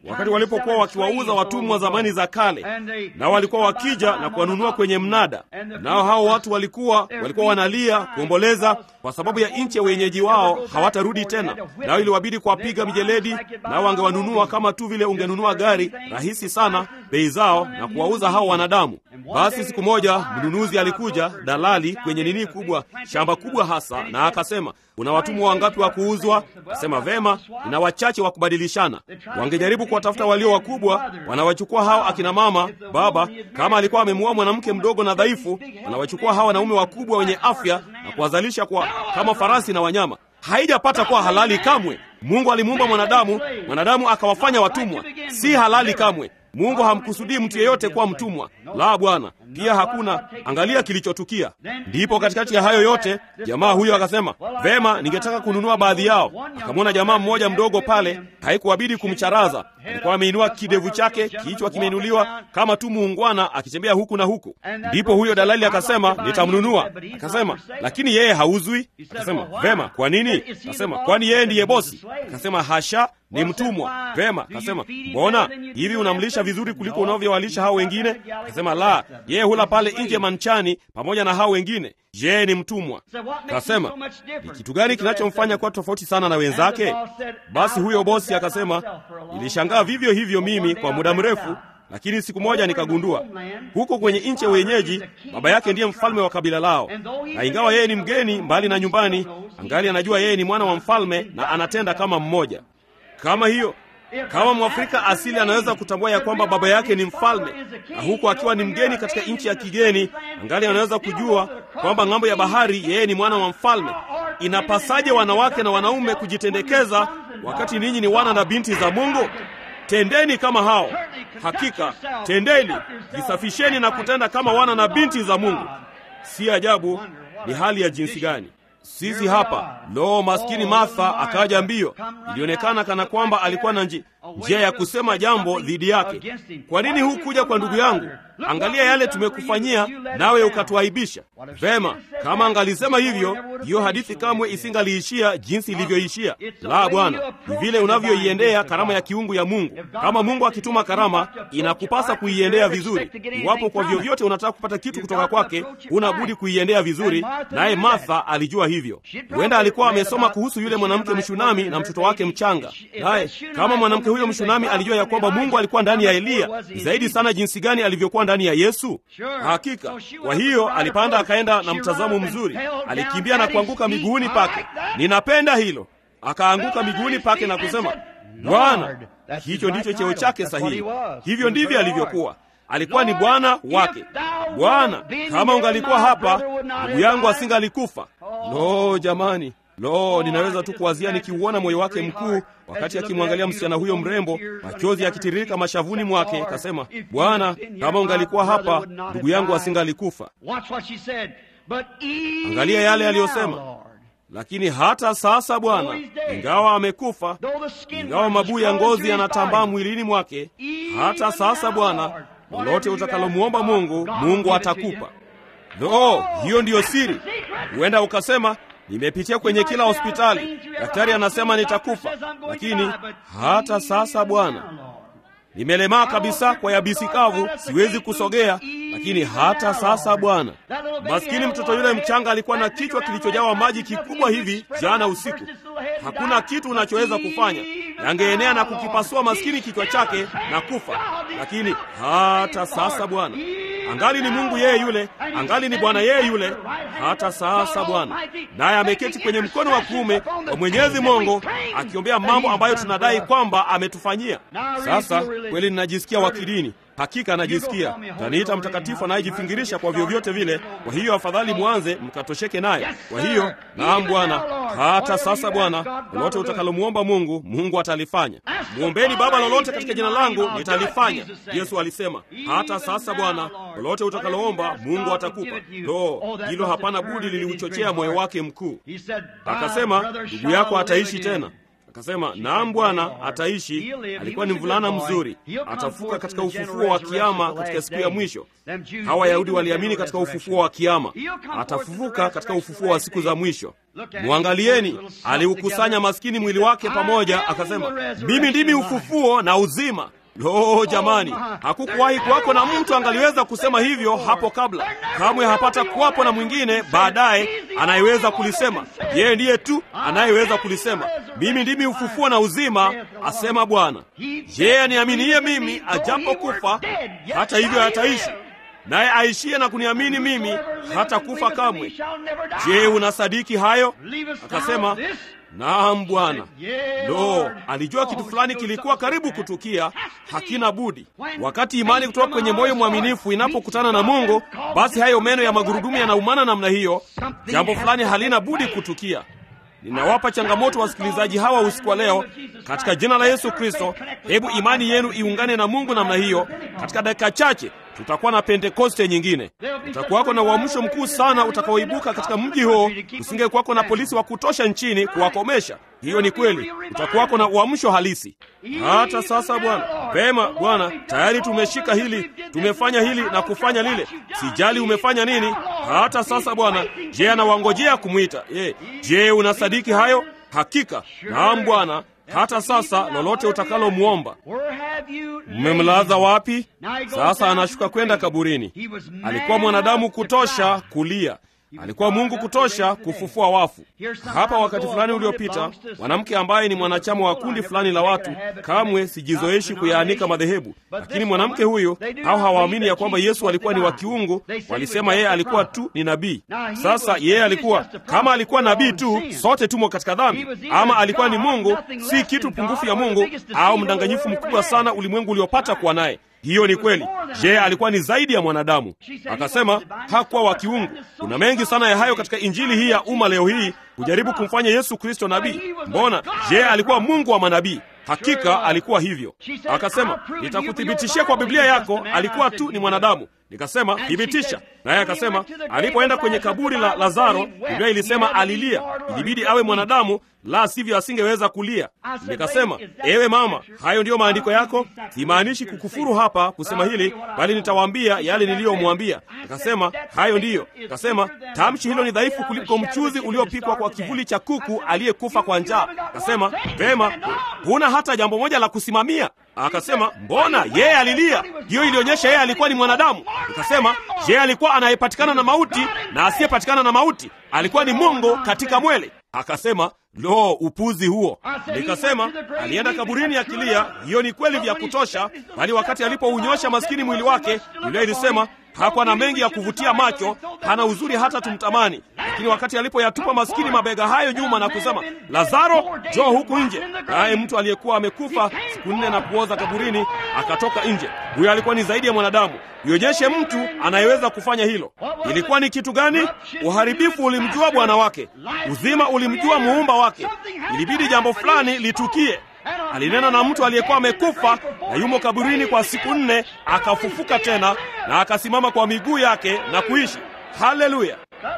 wakati walipokuwa wakiwauza watumwa zamani za kale, na walikuwa wakija na kuwanunua kwenye mnada. Nao hao watu walikuwa walikuwa wanalia kuomboleza kwa sababu ya nchi ya wenyeji wao, hawatarudi tena. Nao iliwabidi kuwapiga mijeledi, nao wangewanunua kama tu vile ungenunua gari rahisi sana, bei zao, na kuwauza hao wanadamu. Basi siku moja mnunuzi alikuja, dalali kwenye nini kubwa, shamba kubwa hasa, na akasema una watumwa wangapi wa kuuzwa? Akasema vema, nina wachache wa kubadilishana. Wangejaribu kuwatafuta walio wakubwa, wanawachukua hao akina mama, baba. Kama alikuwa amemuoa mwanamke mdogo na dhaifu, wanawachukua hao wanaume wakubwa wenye afya na kuwazalisha kwa kama farasi na wanyama. Haijapata kuwa halali kamwe. Mungu alimuumba mwanadamu, mwanadamu akawafanya watumwa. Si halali kamwe. Mungu hamkusudii mtu yeyote kuwa mtumwa. La, Bwana. Pia hakuna. Angalia kilichotukia. Ndipo katikati ya hayo yote, jamaa huyo akasema, vema, ningetaka kununua baadhi yao. Akamwona jamaa mmoja mdogo pale, haikuwabidi kumcharaza. Alikuwa ameinua kidevu chake, kichwa kimeinuliwa kama tu muungwana, akitembea huku na huku. Ndipo huyo dalali akasema, nitamnunua. Akasema, lakini yeye hauzwi. Akasema, vema, kwa nini? Akasema, kwani yeye ndiye bosi? Akasema, hasha, ni mtumwa. Vema. Akasema, mbona hivi unamlisha vizuri kuliko unavyowalisha hao wengine? Akasema, la, yeye hula pale nje manchani pamoja na hao wengine. Je, ni mtumwa? Akasema, ni kitu gani kinachomfanya kuwa tofauti sana na wenzake? Basi huyo bosi akasema, nilishangaa vivyo hivyo mimi kwa muda mrefu, lakini siku moja nikagundua huko kwenye nchi ya wenyeji baba yake ndiye mfalme wa kabila lao, na ingawa yeye ni mgeni mbali na nyumbani, angali anajua yeye ni mwana wa mfalme na anatenda kama mmoja. Kama hiyo kama Mwafrika asili anaweza kutambua ya kwamba baba yake ni mfalme, na huku akiwa ni mgeni katika nchi ya kigeni, angali anaweza kujua kwamba ng'ambo ya bahari yeye ni mwana wa mfalme. Inapasaje wanawake na wanaume kujitendekeza wakati ninyi ni wana na binti za Mungu? Tendeni kama hao. Hakika tendeni, jisafisheni na kutenda kama wana na binti za Mungu. Si ajabu ni hali ya jinsi gani sisi hapa. Lo, maskini Martha akaja mbio. Ilionekana kana kwamba alikuwa na njia ya kusema jambo dhidi yake. Kwa nini hukuja kwa ndugu yangu? Angalia yale tumekufanyia, nawe ukatuaibisha. Vema, kama angalisema hivyo, hiyo hadithi kamwe isingaliishia jinsi ilivyoishia. La, Bwana, ni vile unavyoiendea karama ya kiungu ya Mungu. Kama Mungu akituma karama, inakupasa kuiendea vizuri. Iwapo kwa vyovyote unataka kupata kitu kutoka kwake, huna budi kuiendea vizuri, naye Martha alijua hivyo. Huenda alikuwa amesoma kuhusu yule mwanamke Mshunami na mtoto wake mchanga, naye kama mwanamke huyo Mshunami alijua ya kwamba Mungu alikuwa ndani ya Eliya zaidi sana jinsi gani alivyokuwa ndani ya Yesu. Hakika. Kwa hiyo alipanda akaenda na mtazamo mzuri, alikimbia na kuanguka miguuni pake. Ninapenda hilo. Akaanguka miguuni pake na kusema, Bwana. Hicho ndicho cheo chake sahihi. Hivyo ndivyo alivyokuwa. Alikuwa ni bwana wake. Bwana, kama ungalikuwa hapa, ndugu yangu asingalikufa. Lo, jamani! Lo, ninaweza tu kuwazia nikiuona moyo wake mkuu wakati akimwangalia msichana huyo mrembo, machozi yakitiririka mashavuni mwake. Kasema, Bwana, kama ungalikuwa hapa, ndugu yangu asingalikufa. Angalia yale aliyosema. Lakini hata sasa Bwana, ingawa amekufa, ingawa mabuu ya ngozi yanatambaa mwilini mwake, hata sasa Bwana, lolote utakalomwomba Mungu, Mungu atakupa. Lo, hiyo ndiyo siri. Huenda ukasema nimepitia kwenye kila hospitali, daktari anasema nitakufa, lakini hata sasa Bwana, nimelemaa kabisa kwa yabisi kavu, siwezi kusogea, lakini hata sasa Bwana. Maskini mtoto yule mchanga alikuwa na kichwa kilichojawa maji kikubwa hivi jana usiku. Hakuna kitu unachoweza kufanya, yangeenea na kukipasua maskini kichwa chake na kufa, lakini hata sasa Bwana angali ni Mungu yeye yule, angali ni Bwana yeye yule, hata sasa Bwana. Naye ameketi kwenye mkono wa kuume wa Mwenyezi Mungu akiombea mambo ambayo tunadai kwamba ametufanyia. Sasa kweli ninajisikia wakilini, hakika najisikia. Taniita mtakatifu anayejifingirisha kwa vyovyote vile. Kwa hiyo afadhali mwanze mkatosheke naye. Kwa hiyo naam, Bwana, hata sasa Bwana, lolote utakalomwomba Mungu, Mungu atalifanya. Mwombeni Baba lolote katika jina langu, nitalifanya. Yesu alisema, hata sasa Bwana, lolote utakaloomba Mungu atakupa. Lo, hilo hapana budi liliuchochea moyo wake mkuu. Akasema, ndugu yako ataishi tena. Akasema, naam Bwana, ataishi. Alikuwa ni mvulana mzuri, atafuka katika ufufuo wa kiama katika siku ya mwisho. Hawa Wayahudi waliamini katika ufufuo wa kiama, atafufuka katika ufufuo wa siku za mwisho. Mwangalieni, aliukusanya maskini mwili wake pamoja, akasema, mimi ndimi ufufuo na uzima. Lo, jamani, hakukuwahi kuwako na mtu angaliweza kusema hivyo hapo kabla. Kamwe hapata kuwapo na mwingine baadaye anayeweza kulisema. Yeye ndiye tu anayeweza kulisema, mimi ndimi ufufuo na uzima, asema Bwana. Yeye aniaminiye mimi, ajapo kufa, hata hivyo ataishi, naye aishie na kuniamini mimi, hata kufa kamwe. Je, unasadiki hayo? Akasema, Naam Bwana. Lo, alijua kitu fulani kilikuwa karibu kutukia, hakina budi. Wakati imani kutoka kwenye moyo mwaminifu inapokutana na Mungu, basi hayo meno ya magurudumu yanaumana namna hiyo, jambo fulani halina budi kutukia. Ninawapa changamoto wasikilizaji hawa usiku wa leo katika jina la Yesu Kristo. Hebu imani yenu iungane na Mungu namna hiyo. Katika dakika chache tutakuwa na Pentekoste nyingine. Utakuwako na uamsho mkuu sana utakaoibuka katika mji huo. Usingekuwako na polisi wa kutosha nchini kuwakomesha. Hiyo ni kweli, utakuwako na uamsho halisi. Hata sasa, Bwana. Vema Bwana, tayari tumeshika hili, tumefanya hili na kufanya lile. Sijali umefanya nini. Hata sasa, Bwana. Je, anawangojea kumwita? Je, je, unasadiki hayo? Hakika. Naam Bwana. Hata sasa lolote utakalomwomba. Mmemlaza wapi? Sasa anashuka kwenda kaburini. Alikuwa mwanadamu kutosha kulia, alikuwa Mungu kutosha kufufua wafu. Hapa wakati fulani uliopita, mwanamke ambaye ni mwanachama wa kundi fulani la watu, kamwe sijizoeshi kuyaanika madhehebu, lakini mwanamke huyu, hao hawaamini ya kwamba Yesu alikuwa ni wa kiungu, walisema yeye alikuwa tu ni nabii. Sasa yeye alikuwa kama alikuwa nabii tu, sote tumo katika dhambi, ama alikuwa ni Mungu, si kitu pungufu ya Mungu, au mdanganyifu mkubwa sana ulimwengu uliopata kuwa naye. Hiyo ni kweli. Je, alikuwa ni zaidi ya mwanadamu? Akasema hakuwa wa kiungu. Kuna mengi sana ya hayo katika injili hii ya umma leo hii kujaribu kumfanya Yesu Kristo nabii. Mbona? Je, alikuwa Mungu wa manabii? Hakika alikuwa hivyo. Akasema, nitakuthibitishia kwa Biblia yako alikuwa tu ni mwanadamu. Nikasema, thibitisha. Naye akasema, alipoenda kwenye kaburi la Lazaro, Biblia ilisema alilia. Ilibidi awe mwanadamu, la sivyo asingeweza kulia. Nikasema, ewe mama, hayo ndiyo maandiko yako? Simaanishi kukufuru hapa kusema hili, bali nitawaambia yale niliyomwambia. Akasema, hayo ndiyo. Akasema, tamshi hilo ni dhaifu kuliko mchuzi uliopikwa kwa kivuli cha kuku aliyekufa kwa njaa. Akasema, vema, huna hata jambo moja la kusimamia. Akasema, mbona yeye alilia? Hiyo ilionyesha yeye alikuwa ni mwanadamu. Nikasema, je, alikuwa anayepatikana na mauti na asiyepatikana na mauti? Alikuwa ni Mungu katika mwele. Akasema, lo, upuzi huo! Nikasema alienda kaburini akilia. Hiyo ni kweli vya kutosha, bali wakati alipounyosha maskini mwili wake, Biblia ilisema hakuwa na mengi ya kuvutia macho, hana uzuri hata tumtamani. Lakini wakati alipoyatupa maskini mabega hayo nyuma na kusema, Lazaro, njoo huku nje, naye mtu aliyekuwa amekufa siku nne na kuoza kaburini akatoka nje. Huyo alikuwa ni zaidi ya mwanadamu. Ionyeshe mtu anayeweza kufanya hilo. Ilikuwa ni kitu gani? Uharibifu ulimjua bwana wake, uzima ulimjua muumba wake. Ilibidi jambo fulani litukie. Alinena na mtu aliyekuwa amekufa na yumo kaburini kwa siku nne, akafufuka tena na akasimama kwa miguu yake na kuishi. Haleluya!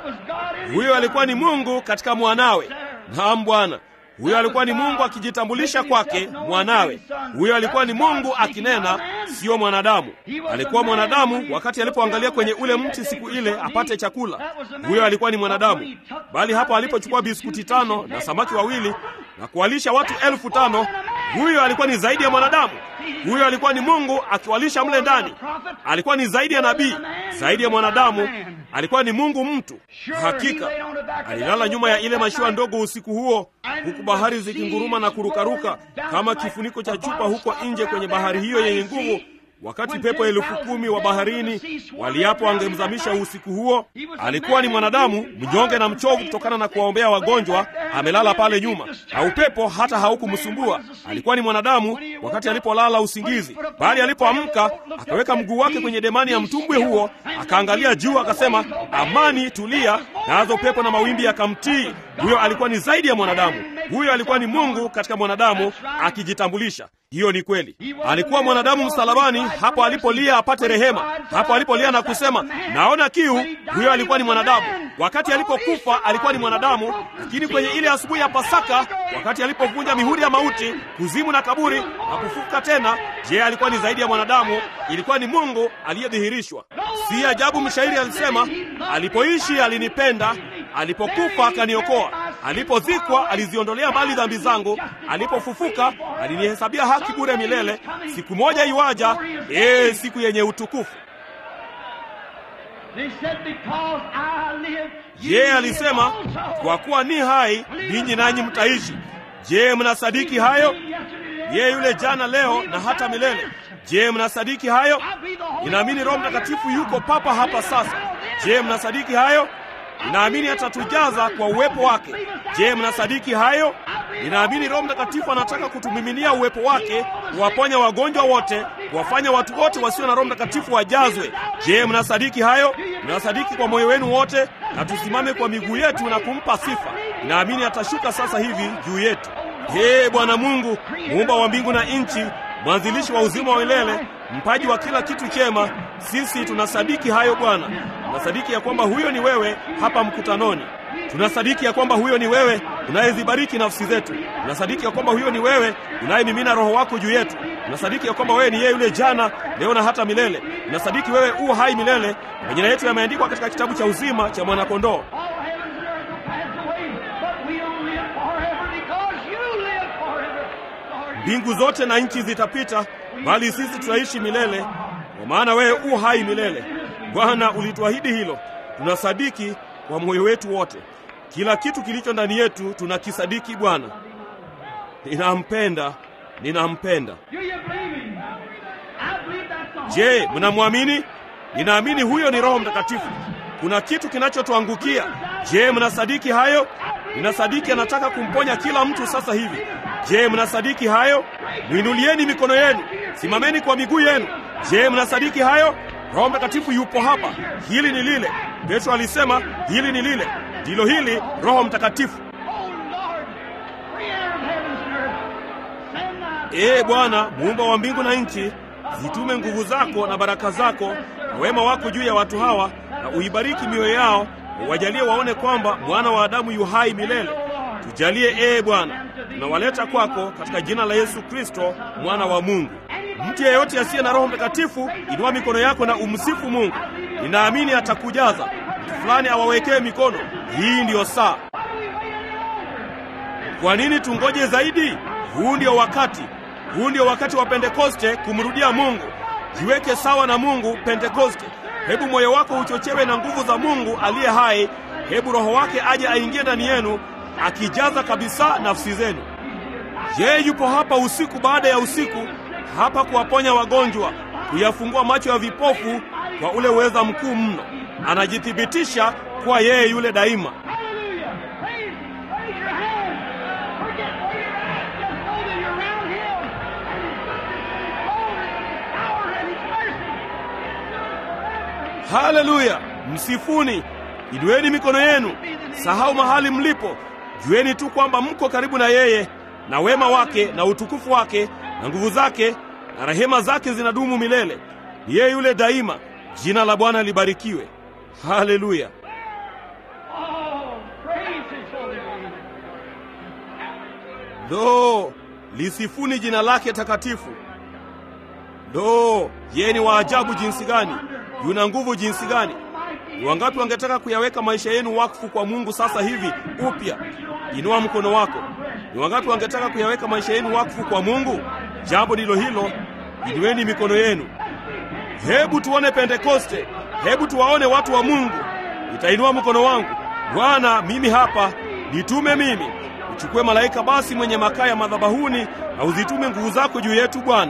Huyo alikuwa ni Mungu katika mwanawe. Naam Bwana, huyo alikuwa ni Mungu akijitambulisha kwake mwanawe. Huyo alikuwa ni Mungu akinena, siyo mwanadamu. Alikuwa mwanadamu wakati alipoangalia kwenye ule mti siku ile apate chakula. Huyo alikuwa ni mwanadamu, bali hapo alipochukua biskuti tano na samaki wawili na kuwalisha watu elfu tano huyo alikuwa ni zaidi ya mwanadamu. Huyo alikuwa ni Mungu akiwalisha mle ndani. Alikuwa ni zaidi ya nabii, zaidi ya mwanadamu. Alikuwa ni Mungu mtu. Hakika alilala nyuma ya ile mashua ndogo usiku huo, huku bahari zikinguruma na kurukaruka kama kifuniko cha chupa huko nje kwenye bahari hiyo yenye nguvu wakati pepo elfu kumi wa baharini waliapo angemzamisha usiku huo. Alikuwa ni mwanadamu mnyonge na mchovu kutokana na kuwaombea wagonjwa, amelala pale nyuma, na upepo hata haukumsumbua. Alikuwa ni mwanadamu wakati alipolala usingizi, bali alipoamka akaweka mguu wake kwenye demani ya mtumbwi huo, akaangalia juu, akasema, amani, tulia, nazo pepo na mawimbi yakamtii. Huyo alikuwa ni zaidi ya mwanadamu. Huyo alikuwa ni Mungu katika mwanadamu akijitambulisha. Hiyo ni kweli. Alikuwa mwanadamu msalabani, hapo alipolia apate rehema, hapo alipolia na kusema naona kiu. Huyo alikuwa ni mwanadamu. Wakati alipokufa alikuwa ni mwanadamu, lakini kwenye ile asubuhi ya Pasaka, wakati alipovunja mihuri ya mauti, kuzimu na kaburi na kufufuka tena, je, alikuwa ni zaidi ya mwanadamu? Ilikuwa ni Mungu aliyedhihirishwa. Si ajabu mshairi alisema, alipoishi alinipenda, alipokufa akaniokoa. Alipozikwa aliziondolea mbali dhambi zangu, alipofufuka alinihesabia haki bure milele. Siku moja iwaja, ee, siku yenye utukufu. Yeye alisema, kwa kuwa ni hai, ninyi nanyi mtaishi. Je, mnasadiki hayo? Yeye yule jana, leo na hata milele. Je, mnasadiki hayo? Ninaamini Roho Mtakatifu yuko papa hapa sasa. Je, mnasadiki hayo? Ninaamini atatujaza kwa uwepo wake. Je, mnasadiki hayo? Ninaamini Roho Mtakatifu anataka kutumiminia uwepo wake, kuwaponya wagonjwa wote, kuwafanya watu wote wasio na Roho Mtakatifu wajazwe. Je, mnasadiki hayo? Mnasadiki kwa moyo wenu wote? Na tusimame kwa miguu yetu na kumpa sifa. Ninaamini atashuka sasa hivi juu yetu. Ee Bwana Mungu, muumba wa mbingu na nchi, mwanzilishi wa uzima wa milele, mpaji wa kila kitu chema, sisi tunasadiki hayo Bwana. Tunasadiki ya kwamba huyo ni wewe hapa mkutanoni. Tunasadiki ya kwamba huyo ni wewe unayezibariki nafsi zetu. Tunasadiki ya kwamba huyo ni wewe unayemimina Roho wako juu yetu. Tunasadiki ya kwamba wewe ni yeye yule jana, leo na hata milele. Tunasadiki wewe u hai milele. Majina yetu yameandikwa katika kitabu cha uzima cha mwanakondoo. Mbingu zote na nchi zitapita, bali sisi tutaishi milele, kwa maana wewe u hai milele. Bwana, ulituahidi hilo. Tunasadiki kwa moyo wetu wote, kila kitu kilicho ndani yetu tunakisadiki. Bwana, ninampenda, ninampenda. Je, mnamwamini? Ninaamini huyo ni Roho Mtakatifu. Kuna kitu kinachotuangukia. Je, mnasadiki hayo? Ninasadiki anataka kumponya kila mtu sasa hivi. Je, mnasadiki hayo? Mwinulieni mikono yenu, simameni kwa miguu yenu. Je, mnasadiki hayo? Roho Mtakatifu yupo hapa. Hili ni lile. Petro alisema hili ni lile, ndilo hili Roho Mtakatifu. Ee Bwana, muumba wa mbingu na nchi, zitume nguvu zako na baraka zako na wema wako juu ya watu hawa, na uibariki mioyo yao, uwajalie waone kwamba mwana wa Adamu yu hai milele. Tujalie ee Bwana, tunawaleta kwako katika jina la Yesu Kristo, mwana wa Mungu. Mtu yeyote asiye na Roho Mtakatifu, inua mikono yako na umsifu Mungu. Ninaamini atakujaza. Mtu fulani awawekee mikono. Hii ndiyo saa. Kwa nini tungoje zaidi? Huu ndio wakati. Huu ndio wakati wa Pentekoste kumrudia Mungu. Jiweke sawa na Mungu Pentekoste. Hebu moyo wako uchochewe na nguvu za Mungu aliye hai. Hebu Roho wake aje aingie ndani yenu, akijaza kabisa nafsi zenu. Yeye yupo hapa usiku baada ya usiku, hapa kuwaponya wagonjwa, kuyafungua macho ya vipofu kwa ule uweza mkuu mno. Anajithibitisha kuwa yeye yule daima. Haleluya! Msifuni, inueni mikono yenu, sahau mahali mlipo, jueni tu kwamba mko karibu na yeye, na wema wake na utukufu wake na nguvu zake na rehema zake zinadumu milele. Ni yeye yule daima. Jina la Bwana libarikiwe. Haleluya! Ndoo lisifuni jina lake takatifu. Ndoo yeye ni wa ajabu jinsi gani! Yuna nguvu jinsi gani! Ni wangapi wangetaka kuyaweka maisha yenu wakfu kwa Mungu sasa hivi upya? Inua mkono wako. Ni wangapi wangetaka kuyaweka maisha yenu wakfu kwa Mungu? Jambo ndilo hilo. Inueni mikono yenu. Hebu tuone Pentekoste. Hebu tuwaone watu wa Mungu. Nitainua mkono wangu. Bwana, mimi hapa, nitume mimi. Uchukue malaika basi mwenye makaa ya madhabahuni na uzitume nguvu zako juu yetu Bwana.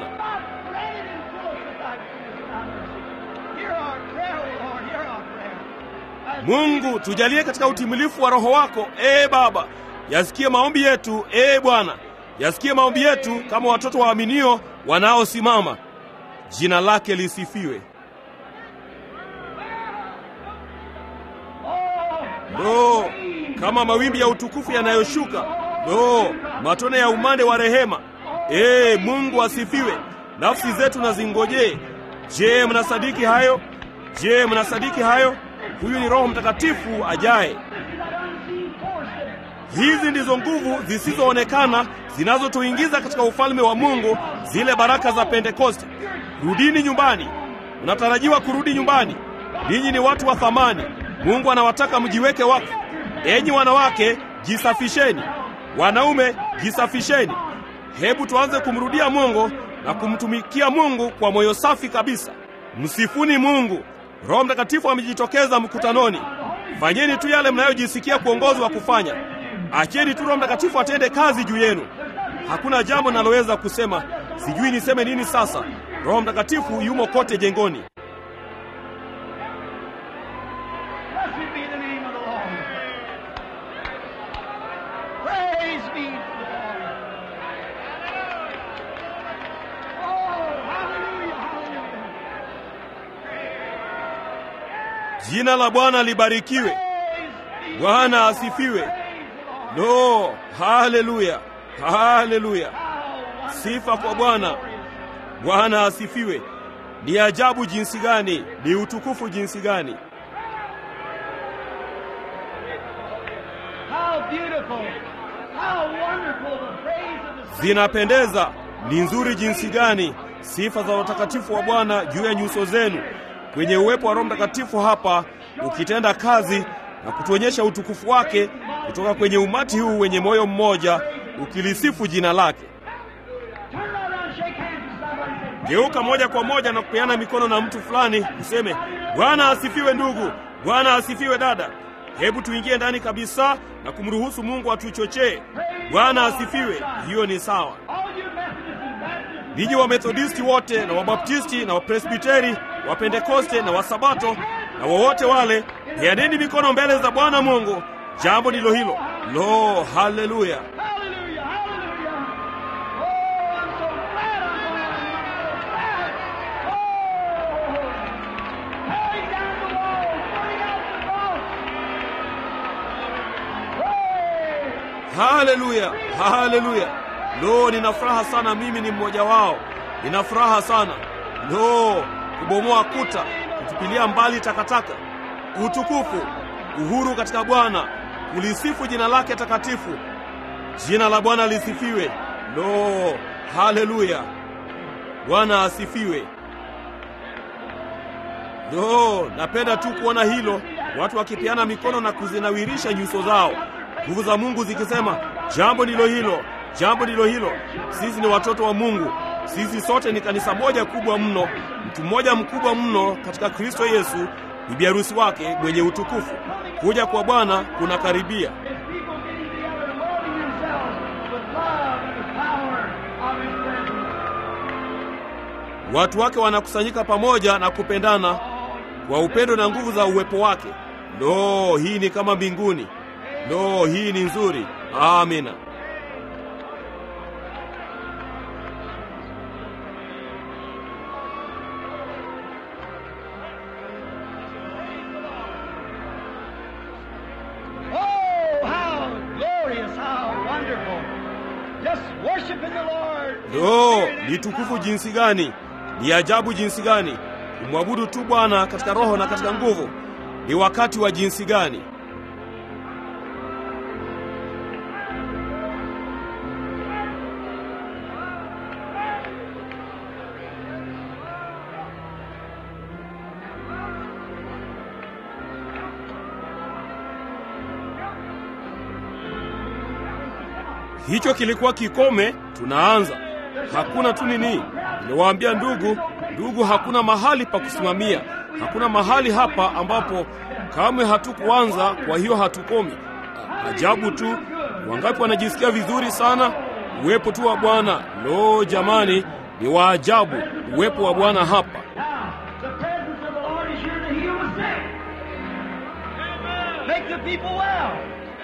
Mungu, tujalie katika utimilifu wa Roho wako, ee Baba. Yasikie maombi yetu, ee Bwana. Yasikie maombi yetu kama watoto waaminio wanaosimama. Jina lake lisifiwe. Lo, kama mawimbi ya utukufu yanayoshuka! Lo, matone ya umande wa rehema! Ee Mungu asifiwe. Nafsi zetu na zingojee. Je, mnasadiki hayo? Je, mnasadiki hayo? Huyu ni Roho Mtakatifu ajaye. Hizi ndizo nguvu zisizoonekana zinazotuingiza katika ufalme wa Mungu, zile baraka za Pentekoste. Rudini nyumbani. Unatarajiwa kurudi nyumbani. Ninyi ni watu wa thamani. Mungu anawataka mjiweke wakfu. Enyi wanawake, jisafisheni. Wanaume, jisafisheni. Hebu tuanze kumrudia Mungu na kumtumikia Mungu kwa moyo safi kabisa. Msifuni Mungu. Roho Mtakatifu amejitokeza mkutanoni. Fanyeni tu yale mnayojisikia kuongozwa kufanya. Acheni tu Roho Mtakatifu atende kazi juu yenu. Hakuna jambo naloweza kusema, sijui niseme nini sasa. Roho Mtakatifu yumo kote jengoni. Blessed be the name of the Lord. Praise be to the Lord. Oh, hallelujah, hallelujah. Jina la Bwana libarikiwe. Praise be Bwana asifiwe. Lo, haleluya, haleluya! Sifa kwa Bwana. Bwana asifiwe. Ni ajabu jinsi gani, ni utukufu jinsi gani! How beautiful, how wonderful the praise of the saints. Zinapendeza, ni nzuri jinsi gani sifa za watakatifu wa Bwana juu ya nyuso zenu, kwenye uwepo wa Roho Mtakatifu hapa ukitenda kazi na kutuonyesha utukufu wake kutoka kwenye umati huu wenye moyo mmoja ukilisifu jina lake. Turn right around, shake hands with somebody and say, Geuka moja kwa moja na kupeana mikono na mtu fulani, useme Bwana asifiwe ndugu, Bwana asifiwe dada. Hebu tuingie ndani kabisa na kumruhusu Mungu atuchochee. Bwana asifiwe. Hiyo ni sawa. All you Methodists and Baptists, Ninyi Wamethodisti wote na Wabaptisti na Wapresbiteri, Wapentekoste na Wasabato na wowote wale, peaneni mikono mbele za Bwana Mungu. Jambo ndilo hilo. Lo, haleluya! hallelujah, hallelujah. Oh, I'm so glad I'm going. I'm so glad. Oh, tearing down the walls, burning out the cross. Praise. Haleluya, haleluya! Lo, nina furaha sana, mimi ni mmoja wao. Nina furaha sana. Lo, kubomoa kuta, kutupilia mbali takataka, utukufu, uhuru katika Bwana, kulisifu jina lake takatifu. Jina la Bwana lisifiwe. Lo, haleluya! Bwana asifiwe. Lo, napenda tu kuona hilo, watu wakipeana mikono na kuzinawirisha nyuso zao, nguvu za Mungu zikisema, jambo ndilo hilo, jambo ndilo hilo. Sisi ni watoto wa Mungu, sisi sote ni kanisa moja kubwa mno, mtu mmoja mkubwa mno katika Kristo Yesu, bibi harusi wake mwenye utukufu. Kuja kwa Bwana kunakaribia. His people getting together and molding themselves with love and the power of His presence. Watu wake wanakusanyika pamoja na kupendana kwa upendo na nguvu za uwepo wake. Lo, hii ni kama mbinguni. Lo, hii ni nzuri. Amina. Oh, how glorious, how wonderful. Just worshiping the Lord. Lo, ni tukufu jinsi gani! Ni ajabu jinsi gani! Kumwabudu tu Bwana katika roho na katika nguvu. Ni wakati wa jinsi gani! Hicho kilikuwa kikome. Tunaanza, hakuna tu nini. Nimewaambia ndugu, ndugu, hakuna mahali pa kusimamia, hakuna mahali hapa ambapo kamwe hatukuanza. Kwa hiyo hatukomi. A- Ajabu tu, wangapi wanajisikia vizuri sana uwepo tu wa Bwana. Lo, jamani, ni wa ajabu uwepo wa Bwana hapa. Now, the presence of the Lord is here to heal the sick. Make the people well.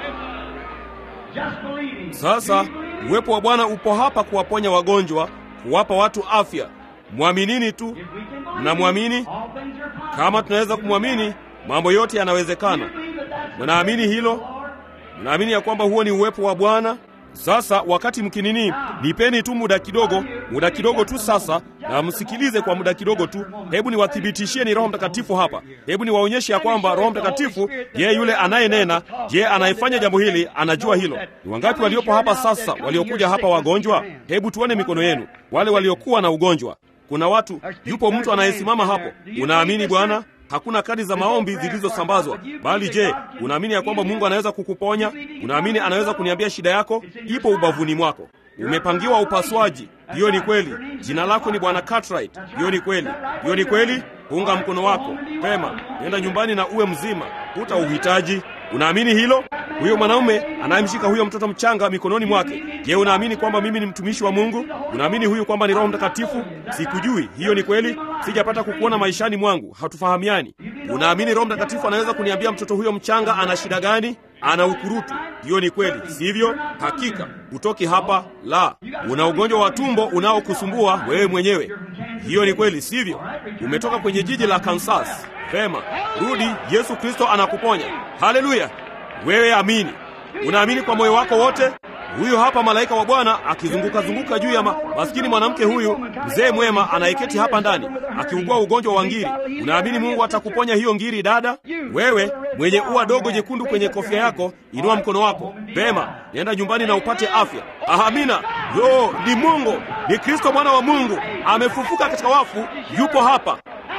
Just believing. Sasa uwepo wa Bwana upo hapa kuwaponya wagonjwa, kuwapa watu afya. Mwaminini tu. If we can believe, Mnamwamini? all things are possible. Kama tunaweza kumwamini, mambo yote yanawezekana. Believe that that's the Mnaamini hilo? Lord. Mnaamini ya kwamba huo ni uwepo wa Bwana? Sasa wakati mkinini, nipeni tu muda kidogo, muda kidogo tu sasa, na msikilize kwa muda kidogo tu. Hebu niwathibitishie ni Roho Mtakatifu hapa. Hebu niwaonyeshe ya kwamba Roho Mtakatifu, yeye yule anayenena, je, anayefanya jambo hili, anajua hilo. Ni wangapi waliopo hapa sasa, waliokuja hapa wagonjwa? Hebu tuone mikono yenu, wale waliokuwa na ugonjwa. Kuna watu, yupo mtu anayesimama hapo. Unaamini Bwana? hakuna kadi za maombi zilizosambazwa. Bali je, unaamini ya kwamba Mungu anaweza kukuponya? Unaamini anaweza kuniambia shida yako? Ipo ubavuni mwako. Umepangiwa upasuaji. Hiyo ni kweli. Jina lako ni Bwana Cartwright. Hiyo ni kweli. Hiyo ni kweli. Punga mkono wako pema, nenda nyumbani na uwe mzima, huta uhitaji. Unaamini hilo? Huyo mwanaume anayemshika huyo mtoto mchanga mikononi mwake, je, unaamini kwamba mimi ni mtumishi wa Mungu? Unaamini huyu kwamba ni Roho Mtakatifu? Sikujui. Hiyo ni kweli. Sijapata kukuona maishani mwangu, hatufahamiani. Unaamini Roho Mtakatifu anaweza kuniambia mtoto huyo mchanga ana shida gani? Ana ukurutu. Hiyo ni kweli, sivyo? Hakika hutoki hapa. La, una ugonjwa wa tumbo unaokusumbua wewe mwenyewe. Hiyo ni kweli, sivyo? Umetoka kwenye jiji la Kansas. Vema, rudi. Yesu Kristo anakuponya. Haleluya! Wewe amini. Unaamini kwa moyo wako wote? Huyu hapa malaika wa Bwana akizunguka zunguka juu ya ma... maskini mwanamke huyu mzee mwema anayeketi hapa ndani akiugua ugonjwa wa ngiri. Unaamini Mungu atakuponya hiyo ngiri, dada? Wewe mwenye ua dogo jekundu kwenye kofia yako, inua mkono wako. Pema, nenda nyumbani na upate afya. Amina. Yo, ni Mungu, ni Kristo mwana wa Mungu, amefufuka katika wafu, yupo hapa.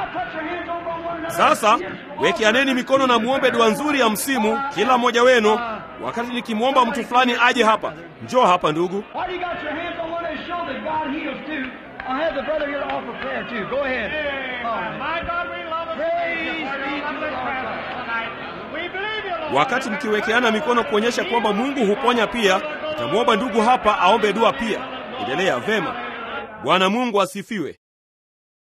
Sasa wekeaneni mikono na muombe dua nzuri ya msimu, kila mmoja wenu. Wakati nikimwomba mtu fulani aje hapa, njoo hapa ndugu. Why do you got your hands on one that show that God heals too? I'll have the brother here to offer prayer too. Go ahead. My God, we love us. Praise We be to love this the prayer Lord. tonight. We believe you, Lord. Wakati mkiwekeana mikono kuonyesha kwamba Mungu huponya pia, nitamwomba ndugu hapa aombe dua pia. Endelea vema. Bwana Mungu asifiwe.